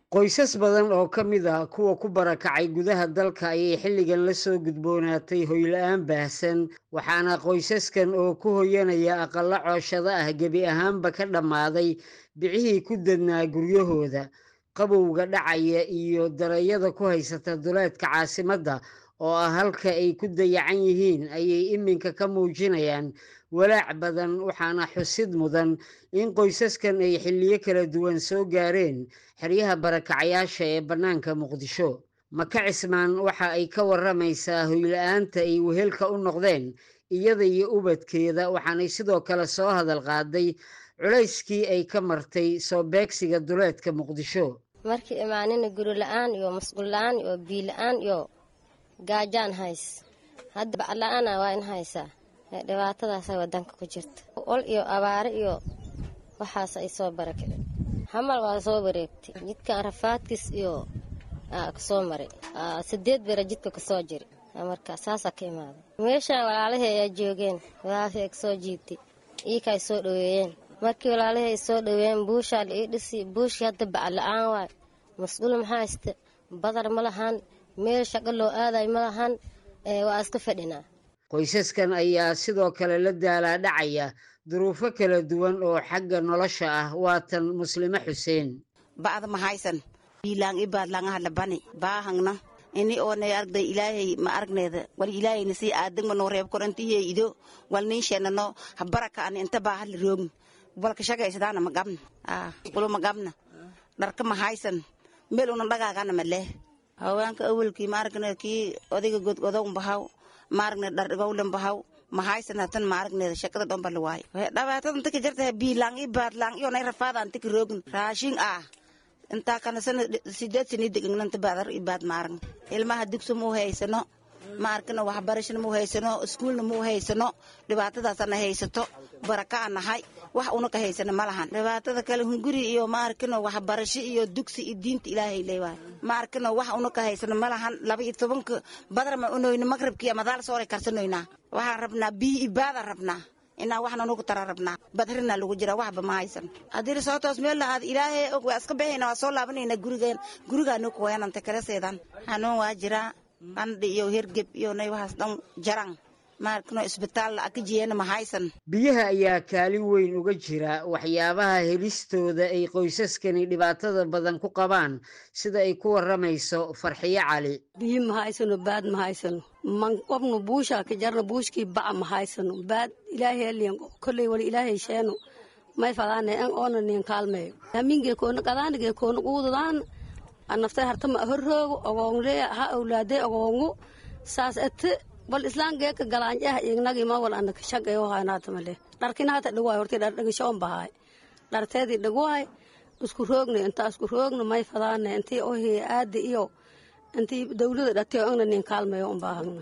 [SPEAKER 13] qoysas badan oo ka mid ah kuwa ku barakacay gudaha dalka ayay xilligan la soo gudboonaatay hoyla-aan baahsan waxaana qoysaskan oo ku hoyanaya aqallo cooshado ah gebi ahaanba ka dhammaaday bicihii ku dadnaa guryahooda qabowga dhacaya iyo darayada ku haysata duleedka caasimadda oo ah halka ay ku dayacan yihiin ayay iminka ka muujinayaan walaac badan waxaana xusid mudan in qoysaskan ay xilliyo kala duwan soo gaareen xeryaha barakacayaasha ee bannaanka muqdisho maka cismaan waxa ay ka waramaysaa hoyla-aanta ay wehelka u noqdeen iyada iyo ubadkeeda waxaanay sidoo kale soo hadal qaaday culayskii ay ka martay soo beegsiga duleedka muqdisho
[SPEAKER 14] markii imaanina guri la-aan iyo masquul la-aan iyo biyo la-aan iyo gaajaan hays hadda bacla-aana waa in haysaa dhibaatadaasa wadanka ku jirta ol iyo abaare iyo waxaas ay soo barakiceen hamal waa soo wareegtay jidkan rafaadkiis iyo kasoo maray sideed bera jidka kasoo jiri marka saasaa ka imaaday meeshaan walaalahii ayaa joogeen walaalahii ay kasoo jiibtay iika ay soo dhoweeyeen markii walaalahii ay soo dhoweeyeen buushaa la ii dhisi buushii hadda baca-la-aan waay mas-uul maxaa haysta badar ma lahan meel shaqo loo aaday ma lahan waa iska fadhinaa
[SPEAKER 13] qoysaskan ayaa sidoo kale la daalaa dhacaya duruufo kala duwan oo xagga nolosha ah waatan muslimo xuseen
[SPEAKER 15] ba'da ma haysan biilaan i baadlaangaha labani baahangna ini oonay argday ilaahay ma aragneeda wal ilaahayna sii aadagma noo reeb korantihiye ido wal niinsheenano habaraka ani inta baahali roogn walka shagaysadaana ma gabna qulo ma gabna dharka ma haysan meel una dhagaagana ma leh haweenka awalkii ma aragne kii odayga godgodow bahaw ma aragne dhardhigowlen bahaw mahaysanatan ma aragneeda shakada dhomba la waayo dhibaatada inta ka jirta biilaan i baadlaan iyo nay rafaada inta ka roogin raashin ah intaa kana sana sideed sani degangnanta baadar i baad ma aragn ilmaha dugso muu haysano ma arkano waxbarashana muu haysano iskuulna muu haysano dhibaatadaasana haysato baraka a nahay wax una ka haysano ma lahan dhibaatada kale hunguri iyo ma arkano waxbarasho iyo dugsi iyo diinta ilaahay leewaay ma arkano wax una ka haysano ma lahan laba iyo tobanka badar ma unoyno magrabkii madaal sooray karsanoynaa waxaan rabnaa biyo ibaadaan rabnaa inaa waxna nugu tara rabnaa badrina lagu jira waxba ma haysan haddii soo toos meel lahaad ilaahay og waa iska baxayna waa soo laabanayna gurigeen gurigaanu kuwayananta kalaseedan xanuun waa jiraa qandhi iyo hergeb iyo nay waxaas dhan jaran maarkano isbitaal akajiyena ma haysan
[SPEAKER 13] biyaha ayaa kaalin weyn uga jira waxyaabaha helistooda ay qoysaskani dhibaatada badan ku qabaan sida ay ku waramayso farxiyo cali
[SPEAKER 16] biyo ma haysano baad ma haysano man qobno buusha ka jarno buushkii baca ma haysano baad ilaahay aliyan kolley wali ilaahay sheeno may fadaane an oona nin kaalmeeyo hamingee koona qadaanigee koona quudadaan anaftay hartama horroogo ogoongle ha awlaade ogoongo saas ate bal islaangeeka galaanjaha ignagima wal anaka shagayo haynatamale dharkina hata dhaguhay horti dhar dhagishoon bahay dharteedii dhaguhay isku roogna intaa isku roogna may fadaane intii ohi aadi iyo intii dawlada dhatiyo angna nin kaalmayo un baahagna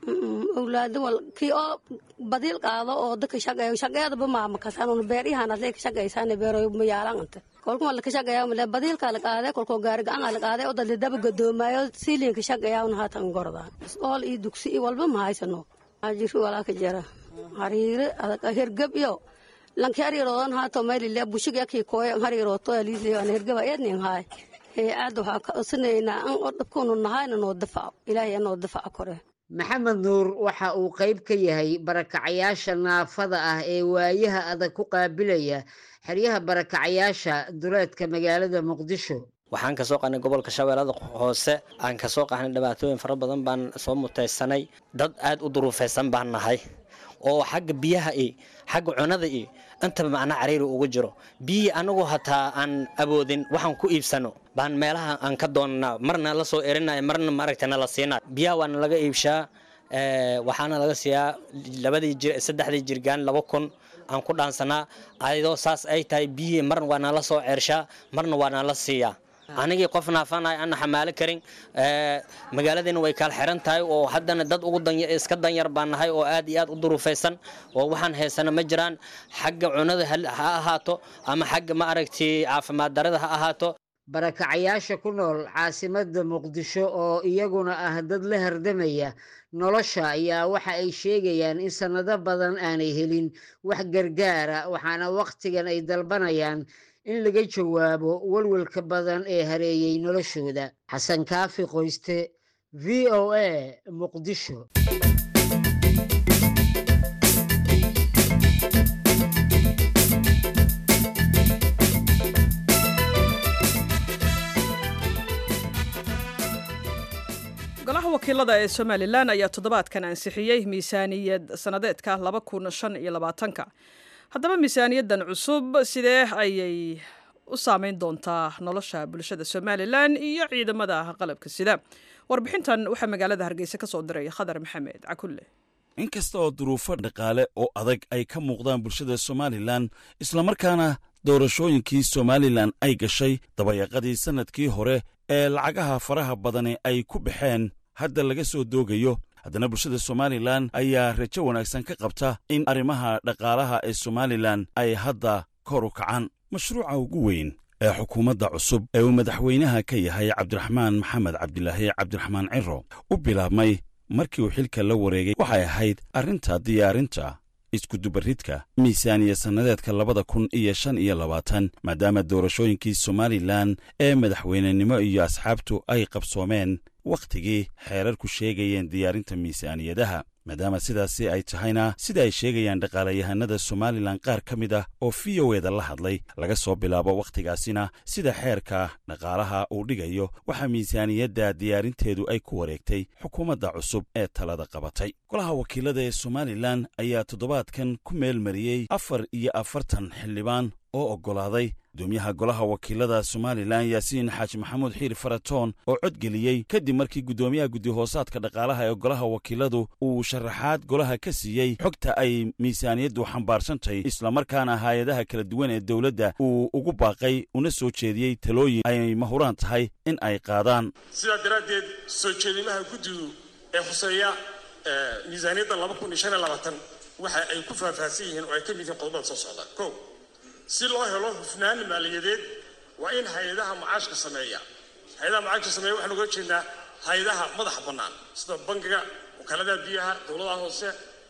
[SPEAKER 16] awlaada wal kii oo badiil qaado oo dadka shaqeeyo shaqeedaba maama kasanun beeryahan adlee ka shaqeysaan beeroy mayaalan anta kolkuma laka shaqeeyaa male badiilka la qaade kolkoo gaari gacan la qaade oo dadle daba gadoomayo siilinka shaqeeyaa un haatan gordaan iskool iyo dugsi iyo walba ma haysano ajiri walaa ka jara hariire adag hergab iyo lanki hariiroodan haato maylile bushig yakii kooye hariirooto aliisle an hergaba eednin haay hay-aad waxaa ka codsanayna an oo dhabkuunu nahayna noo dafaco ilaahay anoo dafaco kore
[SPEAKER 13] maxamed nuur waxa uu qayb ka yahay barakacayaasha naafada ah ee waayaha adag ku qaabilaya xeryaha barakacayaasha duleedka magaalada muqdisho
[SPEAKER 17] waxaan kasoo qahnay gobolka shabeellada hoose aan kasoo qahnay dhibaatooyin fara badan baan soo mutaysanay dad aad u duruufaysan baan nahay oo xagga biyaha iyo xagga cunada iyo intaba macna cariiri ugu jiro biyihii anagu hataa aan awoodin waxaan ku iibsano baan meelaha aan ka doonanaa marna la soo erinaya marna maaragta nala siinay biyaha waana laga iibshaa waxaana laga siiyaa labadii jir saddexdii jirgaan laba kun aan ku dhaansanaa ayadoo saas ay tahay biyihii marna waa nala soo ceershaa marna waa nala siiyaa anigii qof naafanay ana xamaalo karin magaaladiina way kala xiran tahay oo haddana dad ugu iska danyar baan nahay oo aad iyo aad u duruufaysan oo waxaan haysana ma jiraan xagga cunada ha ahaato ama xagga ma aragtay caafimaad darada ha ahaato
[SPEAKER 13] barakacayaasha ku nool caasimadda muqdisho oo iyaguna ah dad la hardamaya nolosha ayaa waxa ay sheegayaan in sannado badan aanay helin wax gargaara waxaana wakhtigan ay dalbanayaan in laga jawaabo walwalka badan ee hareeyey noloshooda xasan kaafi qoyste v o a muqdisho
[SPEAKER 1] golaha wakiilada ee somalilan ayaa toddobaadkan ansixiyey miisaaniyad sannadeedka laba kun shan iyo labaatanka haddaba miisaaniyaddan cusub sidee ayay u saameyn doontaa nolosha bulshada somalilan iyo ciidamada qalabka sida warbixintan waxaa magaalada hargeysa ka soo diray khadar maxamed cakulle
[SPEAKER 11] inkasta oo duruufo dhaqaale oo adag ay ka muuqdaan bulshada somalilan islamarkaana doorashooyinkii somalilan ay gashay dabayaqadii sannadkii hore ee lacagaha faraha badani ay ku baxeen hadda laga soo doogayo haddana bulshada somalilan ayaa rajo wanaagsan ka qabta in arrimaha dhaqaalaha ee somalilan ay hadda kor u kacaan mashruuca ugu weyn ee xukuumadda cusub ee uu madaxweynaha ka yahay cabdiraxmaan maxamed cabdilaahi cabdiraxmaan ciro u bilaabmay markii uu xilka la wareegay waxay ahayd arrinta diyaarinta iskudubaridka miisaaniya sannadeedka labada kun iyo shan iyo labaatan maadaama doorashooyinkii somalilan ee madaxweynenimo iyo asxaabtu ay qabsoomeen wakhtigii xeerarku sheegayeen diyaarinta miisaaniyadaha maadaama sidaasi ay tahayna sida ay sheegayaan dhaqaalayahanada somalilan qaar ka mid ah oo v o eda la hadlay laga soo bilaabo wakhtigaasina sida xeerka dhaqaalaha uu dhigayo waxaa miisaaniyadda diyaarinteedu ay ku wareegtay xukuumadda cusub ee talada qabatay golaha wakiilada ee somalilan ayaa toddobaadkan ku meel mariyey afar iyo afartan xildhibaan oo oggolaaday gudoomiyaha golaha wakiilada somalilan yaasiin xaaji maxamuud xiir faratoon oo codgeliyey kadib markii guddoomiyaha guddihoosaadka dhaqaalaha ee golaha wakiiladu uu sharaxaad golaha ka siiyey xogta ay miisaaniyaddu xambaarsantahy islamarkaana haayadaha kala duwan ee dowladda uu ugu baaqay una soo jeediyey talooyin ay mahuraan tahay in ay qaadaan
[SPEAKER 18] sidaa daraaddeed soo jeedimaha guddigu ee khuseeya miisaaniyadda laba kun iyo shan iyo labaatan waxa ay ku faahfaahsan yihiin oo ay ka mid yihiin qodobada soo socda ko si loo helo hufnaan maaliyadeed waa in hay-adaha macaashka sameeya hay-adaha macaashka sameeya waxaan uga jeednaa hay-adaha madaxa bannaan sida bangiga wakaaladaha biyaha dowladaha hoose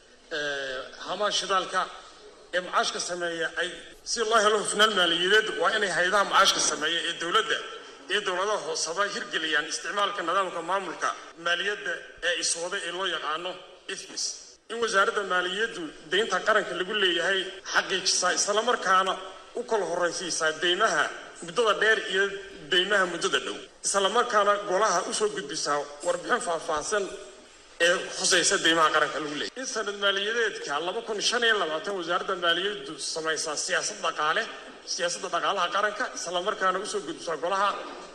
[SPEAKER 18] hamaha shidaalka ee macaashka sameeya ay si loo helo hufnaan maaliyadeed waa inay hay-adaha macaashka sameeya ee dowladda iyo dowladaha hooseba hirgeliyaan isticmaalka nidaamka maamulka maaliyadda ee iswada ee loo yaqaano ifmis in wasaaradda maaliyaddu deynta qaranka lagu leeyahay xaqiijisaa islamarkaana u kala horraysiisaa deymaha muddada dheer iyo deymaha muddada dhow islamarkaana golaha usoo gudbisaa warbixin faahfaahsan ee khusaysa deymaha qaranka lagu leeyahay in sanad maaliyadeedka laba kun shan iyo labaatan wasaaradda maaliyaddu samaysaa siyaasad dhaqaale siyaasadda dhaqaalaha qaranka islamarkaana usoo gudbisaa golaha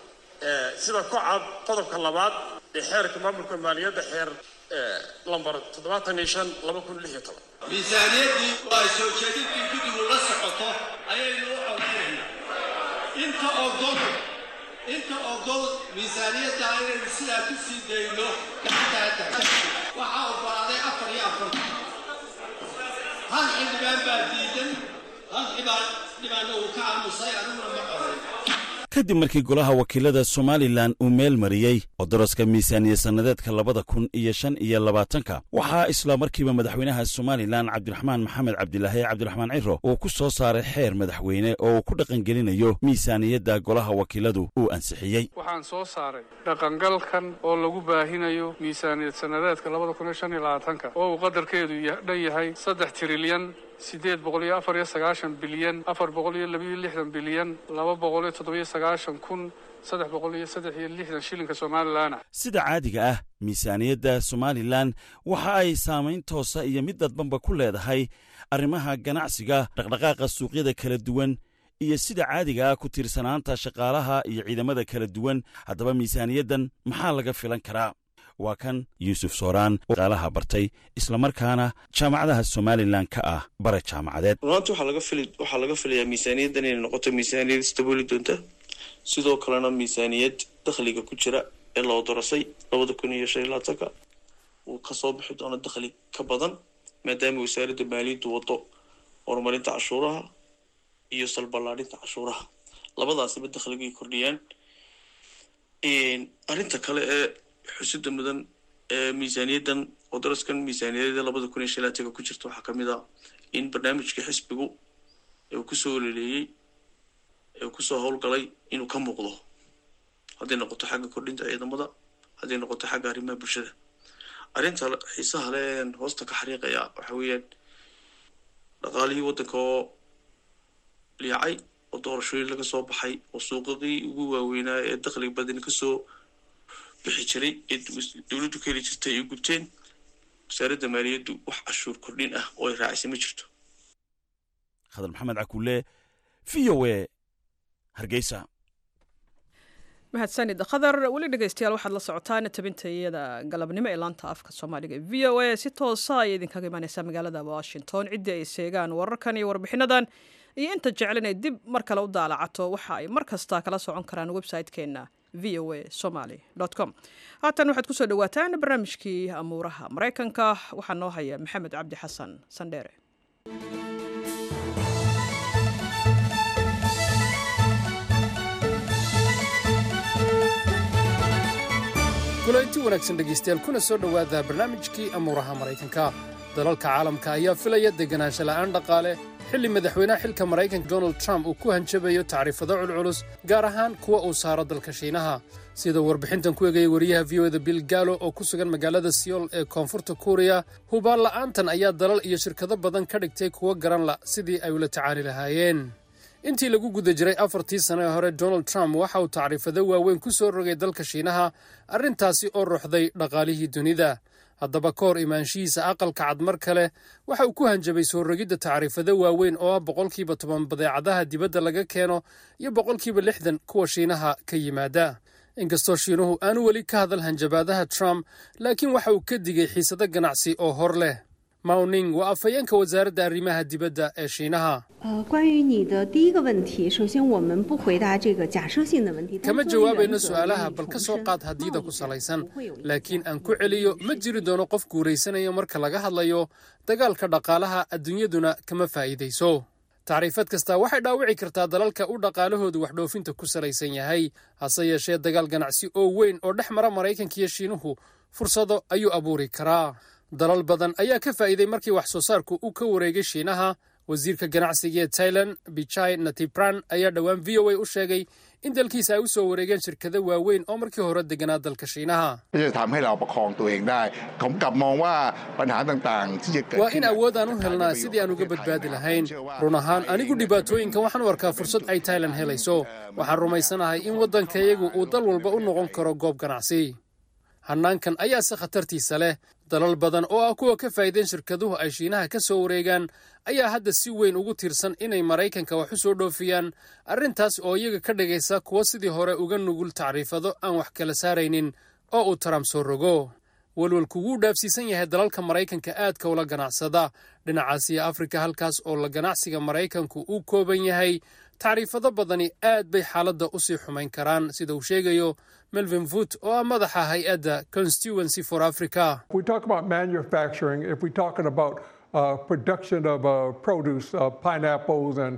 [SPEAKER 18] sida ku cad qodobka labaad ee xeerka maamulka maaliyadda xeer lambar toddobaatan iyo shan laba kun lix iyo toban
[SPEAKER 19] miisaaniyaddii oo ay soo jeedintii guddigu la socoto ayaynu u codinaynaa inta ogol inta ogol miisaaniyadda inaynu sidaa ku sii dayno gacantaa taxta waxaa oggolaaday afar iyo afartan hal xildhibaan baa diidan hal xibaan dhibaanna uu ka aamusay aniguna ma qoray
[SPEAKER 11] kadib markii golaha wakiilada somalilan uu meel mariyey oo daraska miisaaniya sannadeedka labada kun iyo shan iyo labaatanka waxaa isla markiiba madaxweynaha somalilan cabdiraxmaan maxamed cabdilaahi cabdiraxmaan ciro uu ku soo saaray xeer madaxweyne oo uu ku dhaqangelinayo miisaaniyadda golaha wakiiladu uu ansixiyey
[SPEAKER 20] waxaan soo saaray dhaqangalkan oo lagu baahinayo miisaaniyad sannadeedka labada kun iyo shan iyo labaatanka oo uu qadarkeedu dhan yahay saddex trilyan sideed boqol iyo afar iyo sagaashan bilyan afar boqol iyo labiyo lixdan bilyan laba boqol iyo toddobiyo sagaashan kun saddex boqol iyo saddex iyo lixdan shilinka somalilan ah
[SPEAKER 11] sida caadiga ah miisaaniyadda somalilan waxa ay saamayn toosa iyo mid dadbanba ku leedahay arrimaha ganacsiga dhaqdhaqaaqa suuqyada kala duwan iyo sida caadiga ah ku tiirsanaanta shaqaalaha iyo ciidamada kala duwan haddaba miisaaniyaddan maxaa laga filan karaa waa kan yuusuf sooraan oo qaalaha bartay islamarkaana jaamacadaha somalilan ka ah bare jaamacadeed
[SPEAKER 21] runaanti waxaa laga fili waxaa laga filayaa miisaaniyaddan inay noqoto miisaaniyad isdabooli doonta sidoo kalena miisaaniyad dakhliga ku jira ee loo dorasay labada kun iyo shan iyo labaatanka uu kasoo bixi doono dakhli ka badan maadaama wasaaradda maaliyaddu wado horumarinta cashuuraha iyo salballaadhinta cashuuraha labadaasiba dakhligay kordhiyaan arrinta kale ee xusida mudan ee miisaaniyaddan oo daraskan miisaaniyadda labada kun iyo shan laatanka ku jirta waxaa kamid ah in barnaamijka xisbigu uu kusoo ololeeyey ee kusoo howlgalay inuu ka muuqdo hadday noqoto xagga kordhinta ciidamada hadday noqoto xagga arrimaha bulshada arrinta xiisaha leen hoosta ka xariiqaya waxa weeyaan dhaqaalihii waddanka oo liicay oo doorashooyin laga soo baxay oo suuqadii ugu waaweynaa ee dakhliga badani kasoo bixi jiray ee dowladdu ka heli jirtay ay gubteen wasaaradda maaliyaddu wax cashuur kordhin ah oo ay raacisay ma jirto
[SPEAKER 2] khadar maxamed cakuule v o e hargeysa
[SPEAKER 1] mahadsanid khadar weli dhegeystayaal waxaad la socotaan tabintayada galabnimo ee laanta afka soomaaliga v o a si toosa ayay idinkaga imaaneysaa magaalada washington ciddii ay seegaan wararkan iyo warbixinadan iyo inta jecel inay dib mar kale u daalacato waxa ay mar kasta kala socon karaan website-keenna v o a somaly com haatan waxaad kusoo dhawaataan barnaamijkii amuuraha maraykanka waxaa noo haya maxamed cabdi xasan sandheere
[SPEAKER 22] kulanti wanaagsan dhegaystayaal kuna soo dhowaada barnaamijkii amuuraha maraykanka dalalka caalamka ayaa filaya deganaansho la'aan dhaqaale xilli madaxweynaha xilka maraykanka donald trump uu ku hanjabayo tacriifado culculus gaar ahaan kuwa uu saaro dalka shiinaha sida warbixintan ku egaya wariyaha v o da bill gallo oo ku sugan magaalada siyool ee koonfurta kuuriya hubaan la'aantan ayaa dalal iyo shirkado badan ka dhigtay kuwo garan la sidii ay ula tacaali lahaayeen intii lagu guda jiray afartii sano ee hore donald trump waxa uu tacriifado waaweyn ku soo rogay dalka shiinaha arrintaasi oo ruuxday dhaqaalihii dunida haddaba ka hor imaanshihiisa aqalka cad mar kale waxa uu ku hanjabay soo rogidda tacriifado waaweyn oo ah boqolkiiba toban badeecadaha dibadda laga keeno iyo boqolkiiba lixdan kuwa shiinaha ka yimaada inkastoo shiinuhu aanu weli ka hadal hanjabaadaha trump laakiin waxa uu ka digay xiisado ganacsi oo hor leh mawning waa afhayeenka wasaaradda arrimaha dibadda ee shiinaha
[SPEAKER 23] 呃，关于你的第一个问题，首先我们不回答这个假设性的问题。
[SPEAKER 22] kama jawaabayno su'aalaha bal ka soo qaad haddiida ku salaysan laakiin aan ku celiyo ma jiri doono qof guuraysanaya marka laga hadlayo dagaalka dhaqaalaha adduunyaduna kama faa'iidayso tacriifad kasta waxay dhaawici kartaa dalalka u dhaqaalahoodu wax dhoofinta ku salaysan yahay hase yeeshee dagaal ganacsi oo weyn oo dhex mara maraykanka iyo shiinuhu fursado ayuu abuuri karaa dalal badan ayaa ka faa'iiday markii wax soo saarku uu ka wareegay shiinaha wasiirka ganacsiga ee tailan bichai natipran ayaa dhowaan v o a u sheegay in dalkiisa ay u soo wareegeen shirkado waaweyn oo markii hore deganaa dalka shiinaha
[SPEAKER 24] ที่จะทำให้เราประคองตัวเองได้ ผมกลับมองว่าปัญหาต่างๆ ที่จะเกิด
[SPEAKER 22] waa
[SPEAKER 24] ขึ้
[SPEAKER 22] in
[SPEAKER 24] น
[SPEAKER 22] awood aan u helnaa sidii aan uga badbaadi lahayn run ahaan anigu dhibaatooyinkan waxaan u arkaa fursad ay tailan helayso waxaan rumaysanahay in waddankayagu uu dal walba u noqon karo goob ganacsi hannaankan ayaase khatartiisa leh dalal badan oo ah kuwa ka faa'iideen shirkaduhu ay shiinaha ka soo wareegaan ayaa hadda si weyn ugu tiirsan inay maraykanka wax u soo dhoofiyaan arrintaas oo iyaga ka dhigaysa kuwo sidii hore uga nugul tacriifado aan wax kala saaraynin oo uu trump soo rogo welwelku wuu dhaafsiisan yahay dalalka maraykanka aadka ula ganacsada dhinacaasiya afrika halkaas oo la ganacsiga maraykanku uu kooban yahay tacriifado badani aad bay xaaladda u sii xumayn karaan sida uu sheegayo melvin voot oo ah madaxa hay-adda constituency for africa
[SPEAKER 25] If we talk about manufacturing, if we're talking about uh, production of uh, produce, uh, pineapples, and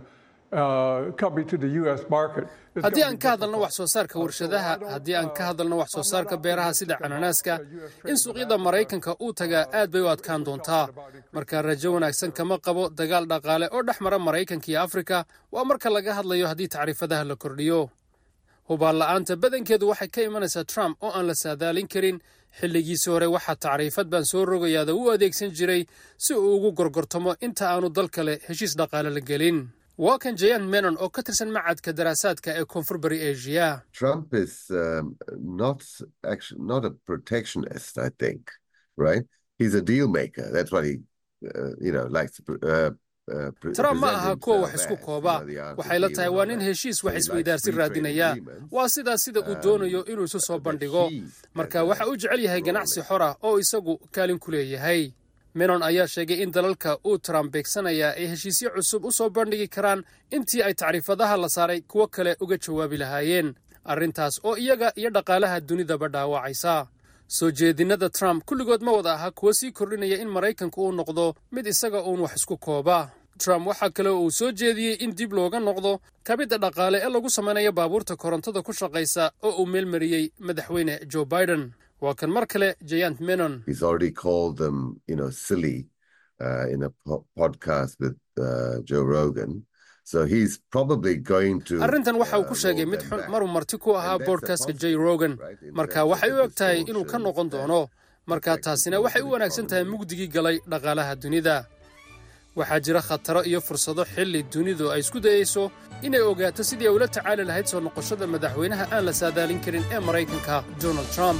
[SPEAKER 25] uh, coming to the U.S. market, it's
[SPEAKER 22] haddii
[SPEAKER 25] gonna
[SPEAKER 22] aan
[SPEAKER 25] be
[SPEAKER 22] ka hadalno wax soo saarka warshadaha haddii aan ka hadalno wax soo saarka beeraha sida cananaaska in suuqyada maraykanka uu tagaa aad bay u adkaan doontaa marka rajo wanaagsan kama qabo dagaal dhaqaale oo dhex mara maraykanka iyo afrika waa marka laga hadlayo haddii tacriifadaha la kordhiyo hubaan la'aanta badankeedu waxay ka imanaysaa trump oo aan la saadaalin karin xilligiisii hore waxaa tacriifad baan soo rogayaada u adeegsan jiray si uu ugu gorgortamo inta aanu dal kale heshiis dhaqaale la gelin waa kan jayan menon oo ka tirsan macadka daraasaadka ee koonfur bari asia
[SPEAKER 26] Trump is um, not actually not a protectionist, I think, right? He's a deal maker. That's what he, uh, you know, likes to. Uh, uh, pre-
[SPEAKER 22] trump ma
[SPEAKER 26] present
[SPEAKER 22] aha kuwa wax
[SPEAKER 26] himself
[SPEAKER 22] isku
[SPEAKER 26] as,
[SPEAKER 22] kooba
[SPEAKER 26] you know, the art of
[SPEAKER 22] waxay la
[SPEAKER 26] deal
[SPEAKER 22] tahay
[SPEAKER 26] and
[SPEAKER 22] waa
[SPEAKER 26] all
[SPEAKER 22] nin
[SPEAKER 26] that.
[SPEAKER 22] heshiis
[SPEAKER 26] So
[SPEAKER 22] wax
[SPEAKER 26] he likes
[SPEAKER 22] isweydaarsi
[SPEAKER 26] free trade
[SPEAKER 22] raadinaya
[SPEAKER 26] agreements.
[SPEAKER 22] waa sidaas sida uu doonayo inuu isu soo bandhigo marka waxa uu jecel yahay ganacsi xor ah oo isagu kaalin ku leeyahay menon ayaa sheegay in dalalka uu trump beegsanayaa ay heshiisyo cusub u soo bandhigi karaan intii ay tacriifadaha la saaray kuwo kale uga jawaabi lahaayeen arrintaas oo iyaga iyo dhaqaalaha dunidaba dhaawacaysa soo jeedinada trump kulligood ma wada aha kuwo sii kordhinaya in maraykanku uu noqdo mid isaga uun wax isku kooba trump waxaa kale oo uu soo jeediyey in dib looga noqdo kabidda dhaqaale ee lagu samaynayo baabuurta korontada ku shaqaysa oo uu meelmariyey madaxweyne joe biden waa kan mar kale jayant menon
[SPEAKER 26] He's already called them, you know, silly uh, in a po- podcast with uh, Joe Rogan. So he's probably going to.
[SPEAKER 22] arrintan waxa uu ku
[SPEAKER 26] uh,
[SPEAKER 22] sheegay
[SPEAKER 26] roll
[SPEAKER 22] mid
[SPEAKER 26] them
[SPEAKER 22] xun
[SPEAKER 26] back.
[SPEAKER 22] maruu marti ku ahaa boodhkastka j rogan marka waxay u eg tahay inuu ka noqon doono marka taasina waxay u wanaagsan tahay mugdigii galay dhaqaalaha dunida waxaa jira khataro iyo fursado xilli dunidu ay isku dayeyso inay ogaato sidii ay ula tacaali lahayd soo noqoshada madaxweynaha aan la saadaalin karin ee maraykanka donald trump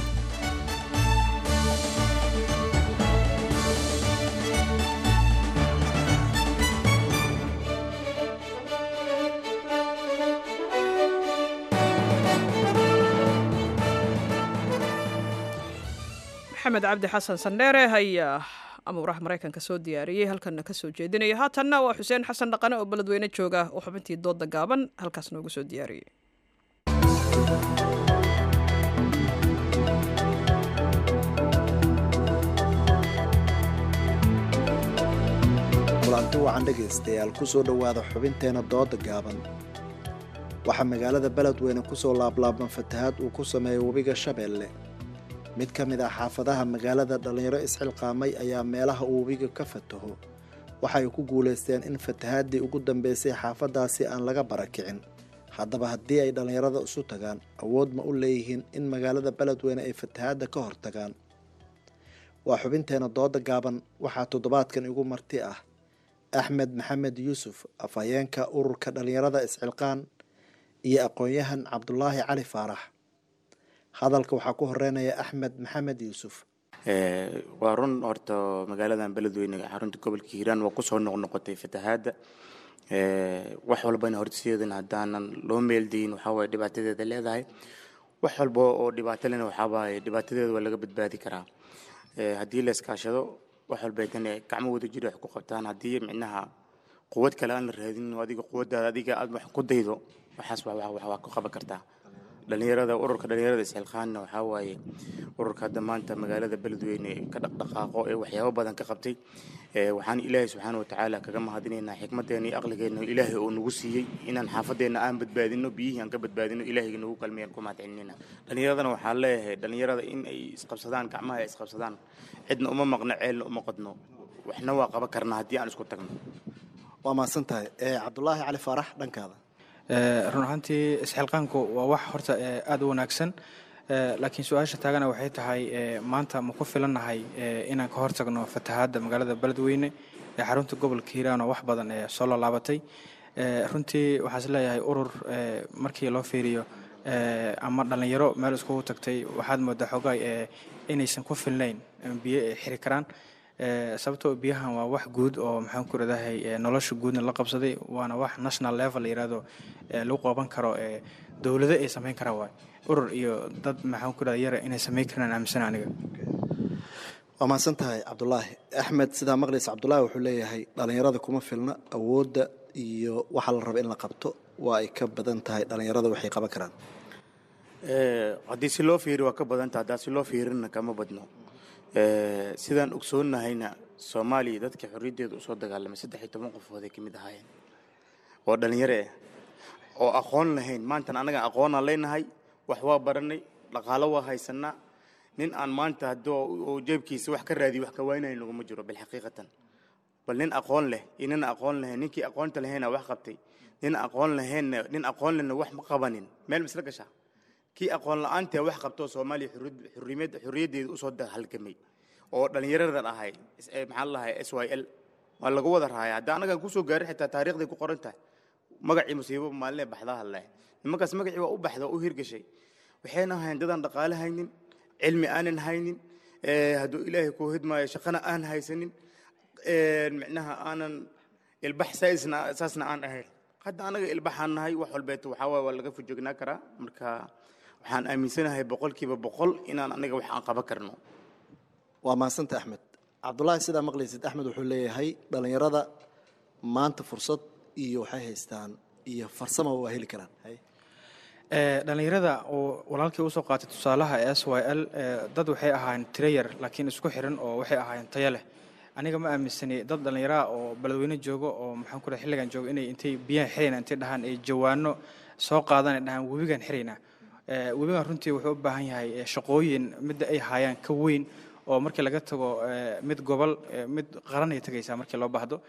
[SPEAKER 1] maxamed cabdi xasan sandheere ayaa amuuraha maraykanka soo diyaariyey halkanna ka soo jeedinaya haatanna waa xuseen xasan dhaqane oo beledweyne jooga oo xubintii dooda gaaban halkaas noogu soo diyaariyey
[SPEAKER 3] kulanti wacan dhegaystayaal ku soo dhowaada xubinteena dooda gaaban waxaa magaalada beledweyne ku soo laablaaban fatahaad uu ku sameeyey webiga shabeelle mid ka mid ah xaafadaha magaalada dhallinyaro isxilqaamay ayaa meelaha uu webiga ka fataho waxay ku guulaysteen in fatahaaddii ugu dambeysay xaafaddaasi aan laga barakicin haddaba haddii ay dhallinyarada isu tagaan awood ma u leeyihiin in magaalada beledweyne ay fatahaadda ka hortagaan waa xubinteena dooda gaaban waxaa toddobaadkan igu marti ah axmed maxamed yuusuf afhayeenka ururka dhallinyarada isxilqaan iyo aqoon-yahan cabdulaahi cali faarax hadalka waxaa ku horeynaya axmed maxamed yuusuf
[SPEAKER 4] waa run horta magaaladan beledweyne xarunta gobolka hiiraan waa kusoo noqnoqotay fatahaadda wax walbana horseedan haddaanan loo meeldayin waxaawaye dhibaatadeeda leedahay wax walba oo dhibaato lena waxaawaye dhibaatadeeda waa laga badbaadi karaa haddii la iskaashado wax walba tan gacmo wada jiro wax ku qabtaan haddii micnaha quwad kale aan la raadin adiga quwaddaada adiga aad wax ku daydo waxaas waa ku qaban kartaa dhalinyarada ururka dhalinyarada isxilqaanna waxaa waaye ururka hadda maanta magaalada beledweyne ka dhaqdhaqaaqo ee waxyaabo badan ka qabtay waxaan ilaahay subxaana watacaala kaga mahadinaynaa xikmadeena iyo aqligeena ilaahay oo nagu siiyey inaan xaafadeena aan badbaadino biyihii aan ka badbaadino ilaahayga nagu kalmeeyaan ku mahadcelinayna dhalinyaradana waxaan leeyahay dhalinyarada in ay isqabsadaan gacmaha ay isqabsadaan cidna uma maqno ceelna uma qodno waxna waa qaban karnaa haddii aan isku tagno
[SPEAKER 3] waa mahadsan tahay cabdulaahi cali faarax dhankaada
[SPEAKER 5] run ahaantii isxilqaanku waa wax horta aada u wanaagsan laakiin su-aasha taagana waxay tahay maanta ma ku filannahay inaan ka hortagno fatahaadda magaalada beledweyne ee xarunta gobolka hiiraan oo wax badan ee soo lolaabatay runtii waxaa is leeyahay urur markii loo fiiriyo ama dhallinyaro meel iskugu tagtay waxaad moodaa xoogaa inaysan ku filnayn biyo ay xiri karaan sababtoo biyahan waa wax guud oo maxaan ku radahay nolosha guudna la qabsaday waana wax national level la yirahdo lagu qaban karo dowlado ay samayn karaan waay urur iyo dad maxaan ku rada yara inay samayn karaan aaminsan aniga
[SPEAKER 3] waa mahadsan tahay cabdulaahi axmed sidaa maqlaysa cabdulaahi wuxuu leeyahay dhallinyarada kuma filna awoodda iyo waxa la raba in la qabto waa ay ka badan tahay dhallinyarada waxay qaban karaan
[SPEAKER 4] haddii si loo fiiri waa ka badanta haddaa si loo fiirina kama badno sidaan ogsoonnahayna soomaaliya dadka xorriyaddeeda usoo dagaalamay saddex iyo toban qofood ay ka mid ahaayeen oo dhallinyaro ah oo aqoon lahayn maantan annaga aqoonaan leenahay wax waa baranay dhaqaalo waa haysanaa nin aan maanta haddii oo jeebkiisa wax ka raadiyo wax ka waynaya naguma jiro bilxaqiiqatan bal nin aqoon leh iyo nin aqoon lahayn ninkii aqoonta lahayna wax qabtay nin aqoon lahaynna nin aqoon lehna wax ma qabanin meel misla gashaa kii aqoon la-aantee wax qabtoo soomaaliya xurriyad xurriyaddeeda usoo halgamay oo dhallinyaradan ahay maxaa lahay s y l waa lagu wada raaya hadda annagan kusoo gaarin xitaa taariikhday ku qoran tahay magacii musiibo maalinee baxdaha leh nimankaas magacii waa u baxda oo u hirgashay waxayna ahayn dadaan dhaqaale haynin cilmi aanan haynin hadduu ilaahay kuu hidmaayo shaqana aan haysanin micnaha aanan ilbax saisna saasna aan ahayn hadda annaga ilbaxaan nahay wax walbeeto waxaa waaye waa laga fujognaa karaa marka waxaan aaminsanahay boqolkiiba boqol inaan anaga wax aan qaban karno
[SPEAKER 3] waa mahadsanta axmed cabdulaahi sidaa maqlaysid axmed wuxuu leeyahay dhallinyarada maanta fursad iyo waxay haystaan iyo farsama waa heli karaan
[SPEAKER 5] dhallinyarada oo walaalkii usoo qaatay tusaalaha s y l dad waxay ahaayeen tirayar laakiin isku xiran oo waxay ahaayeen tayo leh aniga ma aaminsani dad dhallinyaraha oo beledweyne joogo oo maxaan ku xilligan joogo inay intay biyahan xirayna intay dhahaan ay jawaano soo qaadan ay dhahaan webigan xiraynaa webigan runtii wuxuu u baahan yahay shaqooyin midda ay haayaan ka weyn oo markii laga tago mid gobol mid qaran ay tagaysaa markii loo baahdo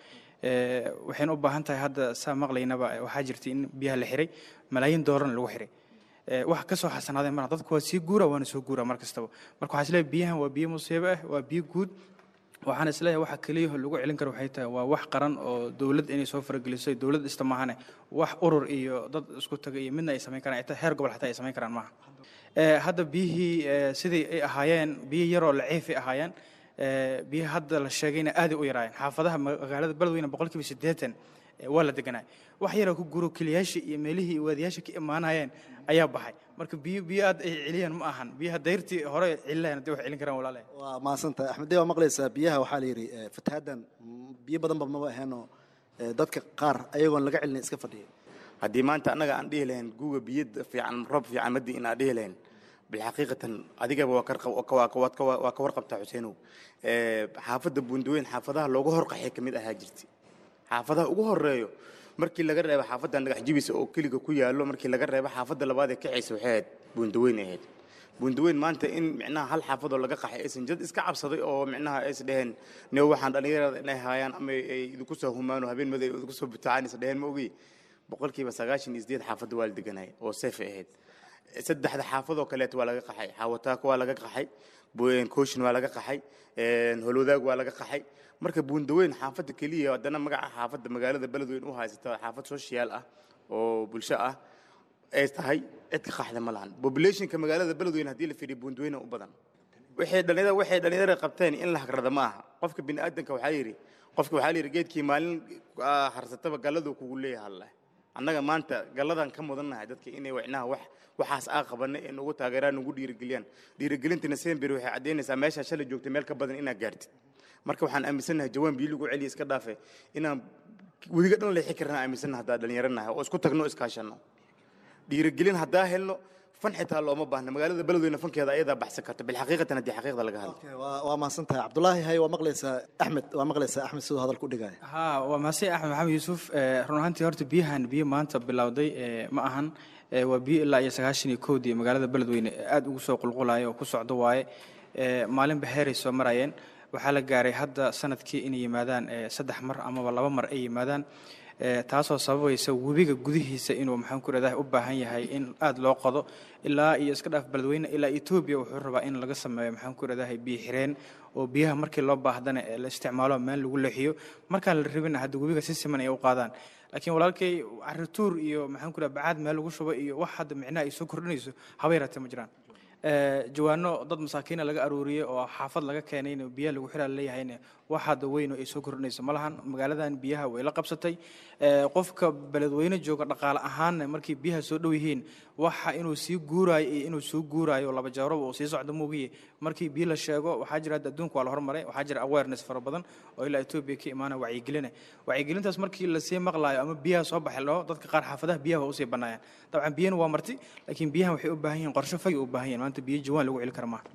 [SPEAKER 5] waxayna u baahan tahay hadda saa maqlaynaba waxaa jirta in biyaha la xiray malaayiin doolarna lagu xiray wax ka soo xasanaadeen marna dadku waa sii guura waana soo guura mar kastaba marka waxaa isleeyahay biyahan waa biyo musiibo ah waa biyo guud waxaan isleeyahay waxa keliya lagu celin karo waxay tahay waa wax qaran oo dowlad inay soo farageliso dowlad ista maahane wax urur iyo dad isku taga iyo midna ay samayn karaan ita heer gobol xataa ay samayn karaan maaha hadda biyihii sidii ay ahaayeen biyo yaroo laciifay ahaayeen biyaha hadda la sheegayna aaday u yaraayeen xaafadaha magaalada beledweyne boqolkiiba siddeetan waa la deganaa wax yaroo ku guro keliyaasha iyo meelihii waadiyaasha ka imaanayeen ayaa baxay marka biyo biyo aad ay celiyaan ma ahan biyaha dayrtii hore celilayan hadii wax celin karaan walaale
[SPEAKER 3] waa mahadsantahay axmedee waa maqlaysaa biyaha waxaa la yidhi fatahaaddan biyo badanba maba aheenoo dadka qaar ayagoon laga celin iska fadhiya
[SPEAKER 4] haddii maanta annaga aan dhihi lahayn guga biyo fiican roob fiican madii in aan dhihi lahayn bilxaqiiqatan adigaba waa ka warqabtaa xuseenow xaafadda buundaweyn xaafadaha looga horqaxay ka mid ahaa jirta xaafadaha ugu horeeyo markii laga reebo xaafadda dhagax jibisa oo keliga ku yaallo markii laga reebo xaafadda labaad ee kacaysa waxay ahayd buundaweyn ahayd buundaweyn maanta in micnaha hal xaafadoo laga qaxay aysan jad iska cabsaday oo micnaha ays dheheen ne waxaan dhallinyarada inay haayaan ama ay idinku soo humaano habeen maday idinku soo butacaan is dheheen ma ogi boqolkiiba sagaashan iyo sideed xaafadda waa la deganaya oo seef ahayd saddexda xaafadoo kaleeto waa laga qaxay xaawataako waa laga qaxay kooshin waa laga qaxay holwadaag waa laga qaxay marka buundaweyn xaafadda keliya haddana magaca xaafadda magaalada beledweyn u haysata xaafad social ah oo bulsho ah ay tahay cid ka qaxda ma lahan populationka magaalada beledweyn haddii la fiiriyo buundaweyna u badan waxay dhalinyarada waxay dhalinyarada qabteen in la hagrada ma aha qofka bini aadanka waxaa yidhi qofka waxaa la yidhi geedkii maalin harsataba galladuu kugu leeyahay alleh annaga maanta galladan ka mudannahay dadka inay wicnaha wax waxaas aa qabanay ee nugu taageeraan nugu dhiirigeliyaan dhiirigelintina sember waxay caddaynaysaa meeshaa shalay joogtay meel ka badan inaad gaartid marka waxaan aaminsannahay jawaan biyo lagu celiya iska dhaafe inaan weliga dhan leexi karnaa aaminsannaha haddaa dhallinyaranahay oo isku tagno iskaashanno dhiirigelin haddaa helno fan xitaa looma baahna magaalada beledweyne fankeeda ayadaa baxsan karta bilxaqiiqatan haddii xaqiiqda laga hadlo
[SPEAKER 3] waa mahadsan tahay cabdulaahi hay waa maqlaysaa axmed waa maqlaysaa axmed siduu hadal ku dhigaya
[SPEAKER 5] ha waa mahadsan axmed maxamed yuusuf run ahaantii horta biyahan biyo maanta bilowday ma ahan waa biyo ilaa iyo sagaashan iyo kowdii magaalada beledweyne aad ugu soo qulqulaya oo ku socdo waaye maalinba heeray soo marayeen waxaa la gaaray hadda sanadkii inay yimaadaan saddex mar amaba laba mar ay yimaadaan taasoo sababaysa webiga gudihiisa inuu maxaan ku rahdahay u baahan yahay in aada loo qodo ilaa iyo iska dhaaf beledweyne ilaa etoobiya wuxuu rabaa in laga sameeyo maxaan ku rahdahay biyo xireen oo biyaha markii loo baahdana la isticmaalo meel lagu leexiyo markaan la rabina hadda webiga si siman ay u qaadaan laakiin walaalkay carituur iyo maxaan ku raha bacaad meel lagu shubo iyo wax hadda micnaha ay soo kordhinayso haba yaraatee ma jiraan jawaano dad masaakiina laga aruuriyey oo xaafad laga keenayna biyaha lagu xiraa leeyahayna wax hadda weyn oo ay soo kordhinayso ma lahan magaaladan biyaha way la qabsatay qofka beledweyne jooga dhaqaale ahaanna markay biyaha soo dhow yihiin waxa inuu sii guuraayo iyo inuu soo guuraayo laba jeeroba uu sii socdo moogiye markii biyo la sheego waxaa jira hadda adduunka waa la hormaray waxaa jira awareness fara badan oo ilaa etoobiya ka imaana wacyigelina wacyigelintaas markii lasii maqlaayo ama biyaha soo baxi laho dadka qaar xaafadaha biyaha waa usii bannaayaan dabcan biyana waa marti laakiin biyahan waxay u baahan yihiin qorshe fagi u baahan yihin maanta biyo jawaan lagu celi kara maaha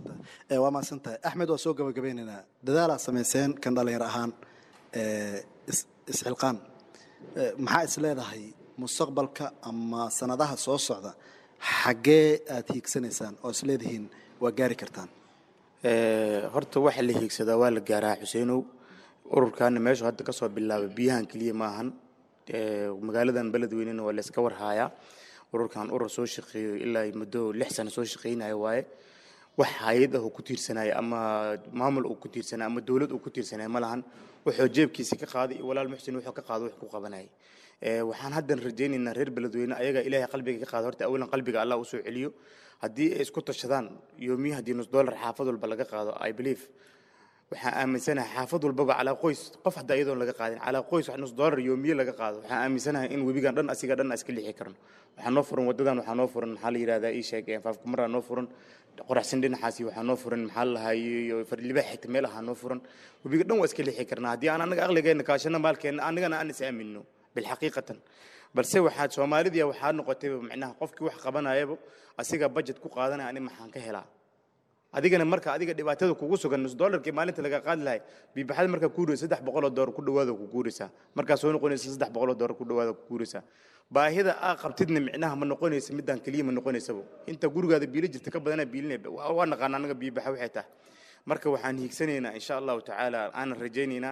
[SPEAKER 3] waa mahadsan tahay axmed waa soo gabagabeynaynaa dadaalaa samayseen kan dhalinyar ahaan isxilqaan maxaa is leedahay mustaqbalka ama sanadaha soo socda xaggee aad hiigsanaysaan oo is leedihiin waa gaari kartaan
[SPEAKER 4] horta waxa la hiigsadaa waa la gaaraa xuseenow ururkaana meeshu hadda ka soo bilaabay biyahan keliya maahan magaaladan beledweynena waa la iska warhaayaa ururkan urur soo shaqeeyo ilaa muddo lix sano soo shaqeynaya waaye wax hay-ad ah uu ku tiirsanaya ama maamul uu ku tiirsanaya ama dowlad uu ku tiirsanaya ma lahan wuxuu jeebkiisa ka qaaday iyo walaal muxsin wuxuu ka qaado wax ku qabanayay waxaan haddan rajaynaynaa reer beledweyne ayaga ilaahay qalbiga ka qaada horta awalan qalbiga allah usoo celiyo haddii ay isku tashadaan yoomiyi haddii nus dollar xaafad walba laga qaado i believe waxaan aaminsanahay xaafad walbaba calaa qoys qof hadda iyadoon laga qaadin calaa qoys wax nus dollar yoomiye laga qaado waxaan aaminsanahay in webigan dhan asiga dhan iska lixi karno waxaa noo furan wadadan waxaa noo furan maxaa la yidhahdaa ii sheeg faafkumaraa noo furan qoraxsan dhinacaasi waxaa noo furan maxaa la lahaa iyo farlibax xigta meel ahaa noo furan webiga dhan waa iska lixi karnaa haddii aan anaga aqligeena kaashano maalkeena anigana aan is aamino bilxaqiiqatan balse waxaad soomaalidii waxaa noqotay macnaha qofkii wax qabanayaba asiga budget ku qaadanaya ani maxaan ka helaa adigana marka adiga dhibaatada kugu sugan nus dollarkii maalinta laga qaadi lahay biibaxada markaa ku guuraysa saddex boqoloo doolar ku dhawaada ku guuraysaa markaa soo noqonaysa saddex boqoloo doolar ku dhawaada ku guuraysaa baahida aa qabtidna micnaha ma noqonaysa midaan keliya ma noqonaysaba inta gurigaada biilo jirta ka badanaa biilinaya waa naqaan anaga biibaxa waxay tahay marka waxaan hiigsanaynaa insha allahu tacaala aanan rajaynaynaa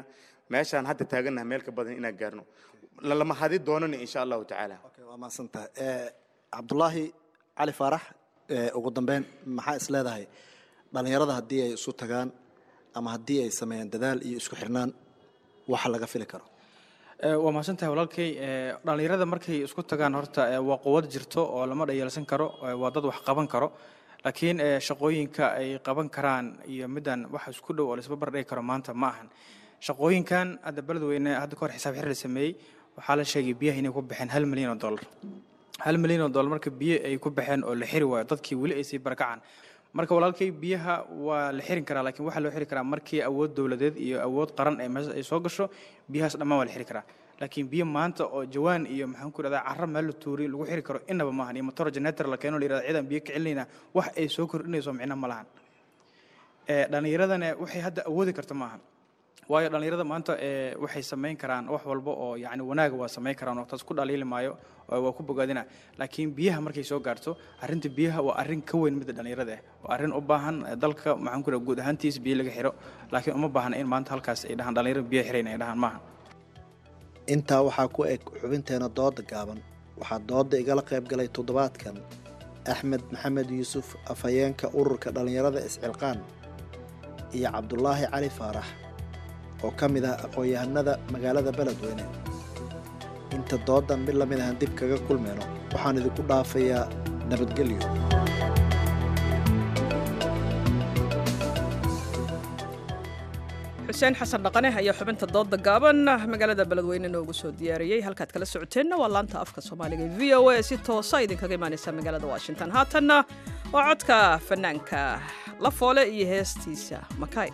[SPEAKER 4] meeshaan hadda taagannahay meel ka badan inaan gaarno lalama hadi doonana insha allahu tacaala
[SPEAKER 3] waa mahadsantahay cabdulaahi cali faarax ugu dambeyn maxaa is leedahay dhallinyarada haddii ay isu tagaan ama haddii ay sameeyaan dadaal iyo isku xirnaan waxa laga fili karo
[SPEAKER 5] waa mahadsantahay walaalkay dhallinyarada markay isku tagaan horta waa quwad jirto oo lama dhayeelsan karo waa dad wax qaban karo laakiin shaqooyinka ay qaban karaan iyo midaan wax isku dhow oo laisba bardhigi karo maanta ma ahan shaqooyinkan hadda beledweyne hadda kahor xisaab xir la sameeyey waxaa la sheegay biyaha inay ku baxeen hal milyan oo dollar hal milyan oo dollar marka biyo ay ku baxeen oo la xiri waayo dadkii weli ay sii barakacaan marka walaalkay biyaha waa la xirin karaa laakiin waxaa loo xiri karaa markii awood dowladeed iyo awood qaran ee meesha ay soo gasho biyahaas dhammaan waa la xiri karaa laakiin biyo maanta oo jawaan iyo maxaan ku irahdaa carro meel la tuuriy lagu xiri karo inaba maahan iyo motor generator la keeno la yirahda ciidan biyo ka celinayna wax ay soo kordhinayso micno ma lahan dhallinyaradana waxay hadda awoodi karta maahan waayo dhallinyarada maanta waxay samayn karaan wax walba oo yani wanaaga waa samayn karaan oo taas ku dhaliili maayo waa ku bogaadina laakiin biyaha markay soo gaarto arrinta biyaha waa arrin ka weyn midda dhallinyarada ah waa arrin u baahan dalka maxaan ku guud ahaantiis biyo laga xiro laakiin uma baahna in maanta halkaas ay dhahaan dhallinyarada biyo xirayn ay dhahaan maaha
[SPEAKER 3] intaa waxaa ku eg xubinteena dooda gaaban waxaa dooda igala qayb galay toddobaadkan axmed maxamed yuusuf afhayeenka ururka dhallinyarada iscilqaan iyo cabdulaahi cali faarax oo ka mid ah aqoon-yahanada magaalada beledweyne inta doodan mid lamid ahan dib kaga kulmayno waxaan idinku dhaafayaa nabadgelyo
[SPEAKER 1] xuseen xasan dhaqane ayaa xubinta dooda gaaban magaalada beledweyne noogu soo diyaariyey halkaad kala socoteenna waa laanta afka soomaaliga e v o a si toosa idinkaga imaaneysa magaalada washington haatanna waa codka fanaanka la foole iyo heestiisa makay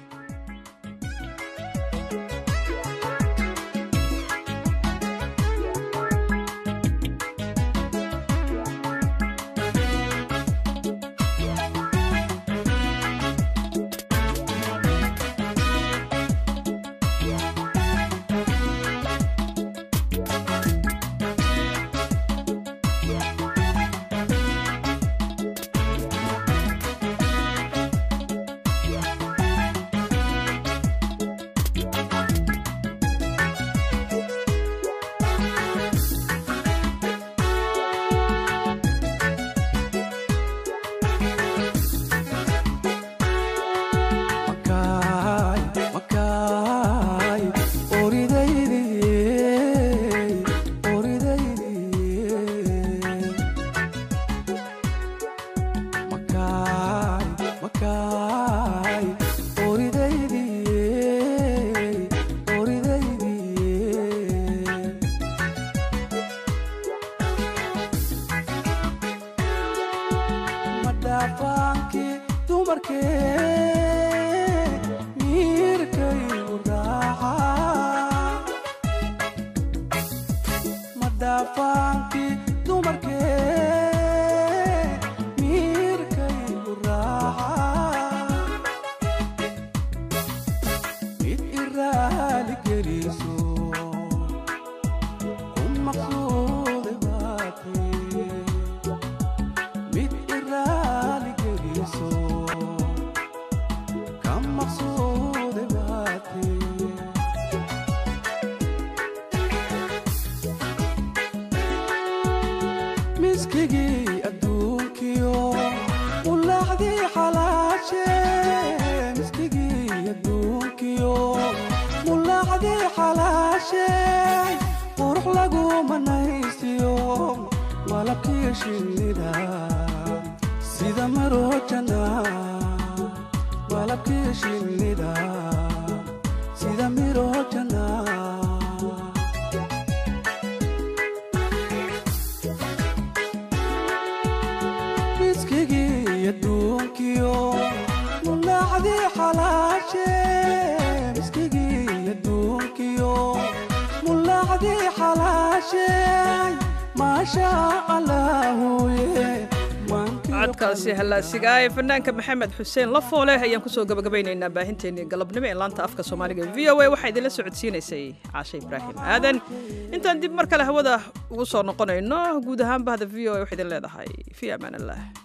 [SPEAKER 1] codkaasi hallaasiga ee fanaanka maxamed xuseen lafoole ayaan kusoo gabagabaynaynaa baahinteennii galabnimo ee laanta afka soomaaliga v o a waxaa idinla socodsiinaysay caashe ibraahim aadan intaan dib mar kale hawada ugu soo noqonayno guud ahaan bahda v o a waxaa idin leedahay fii amaan allah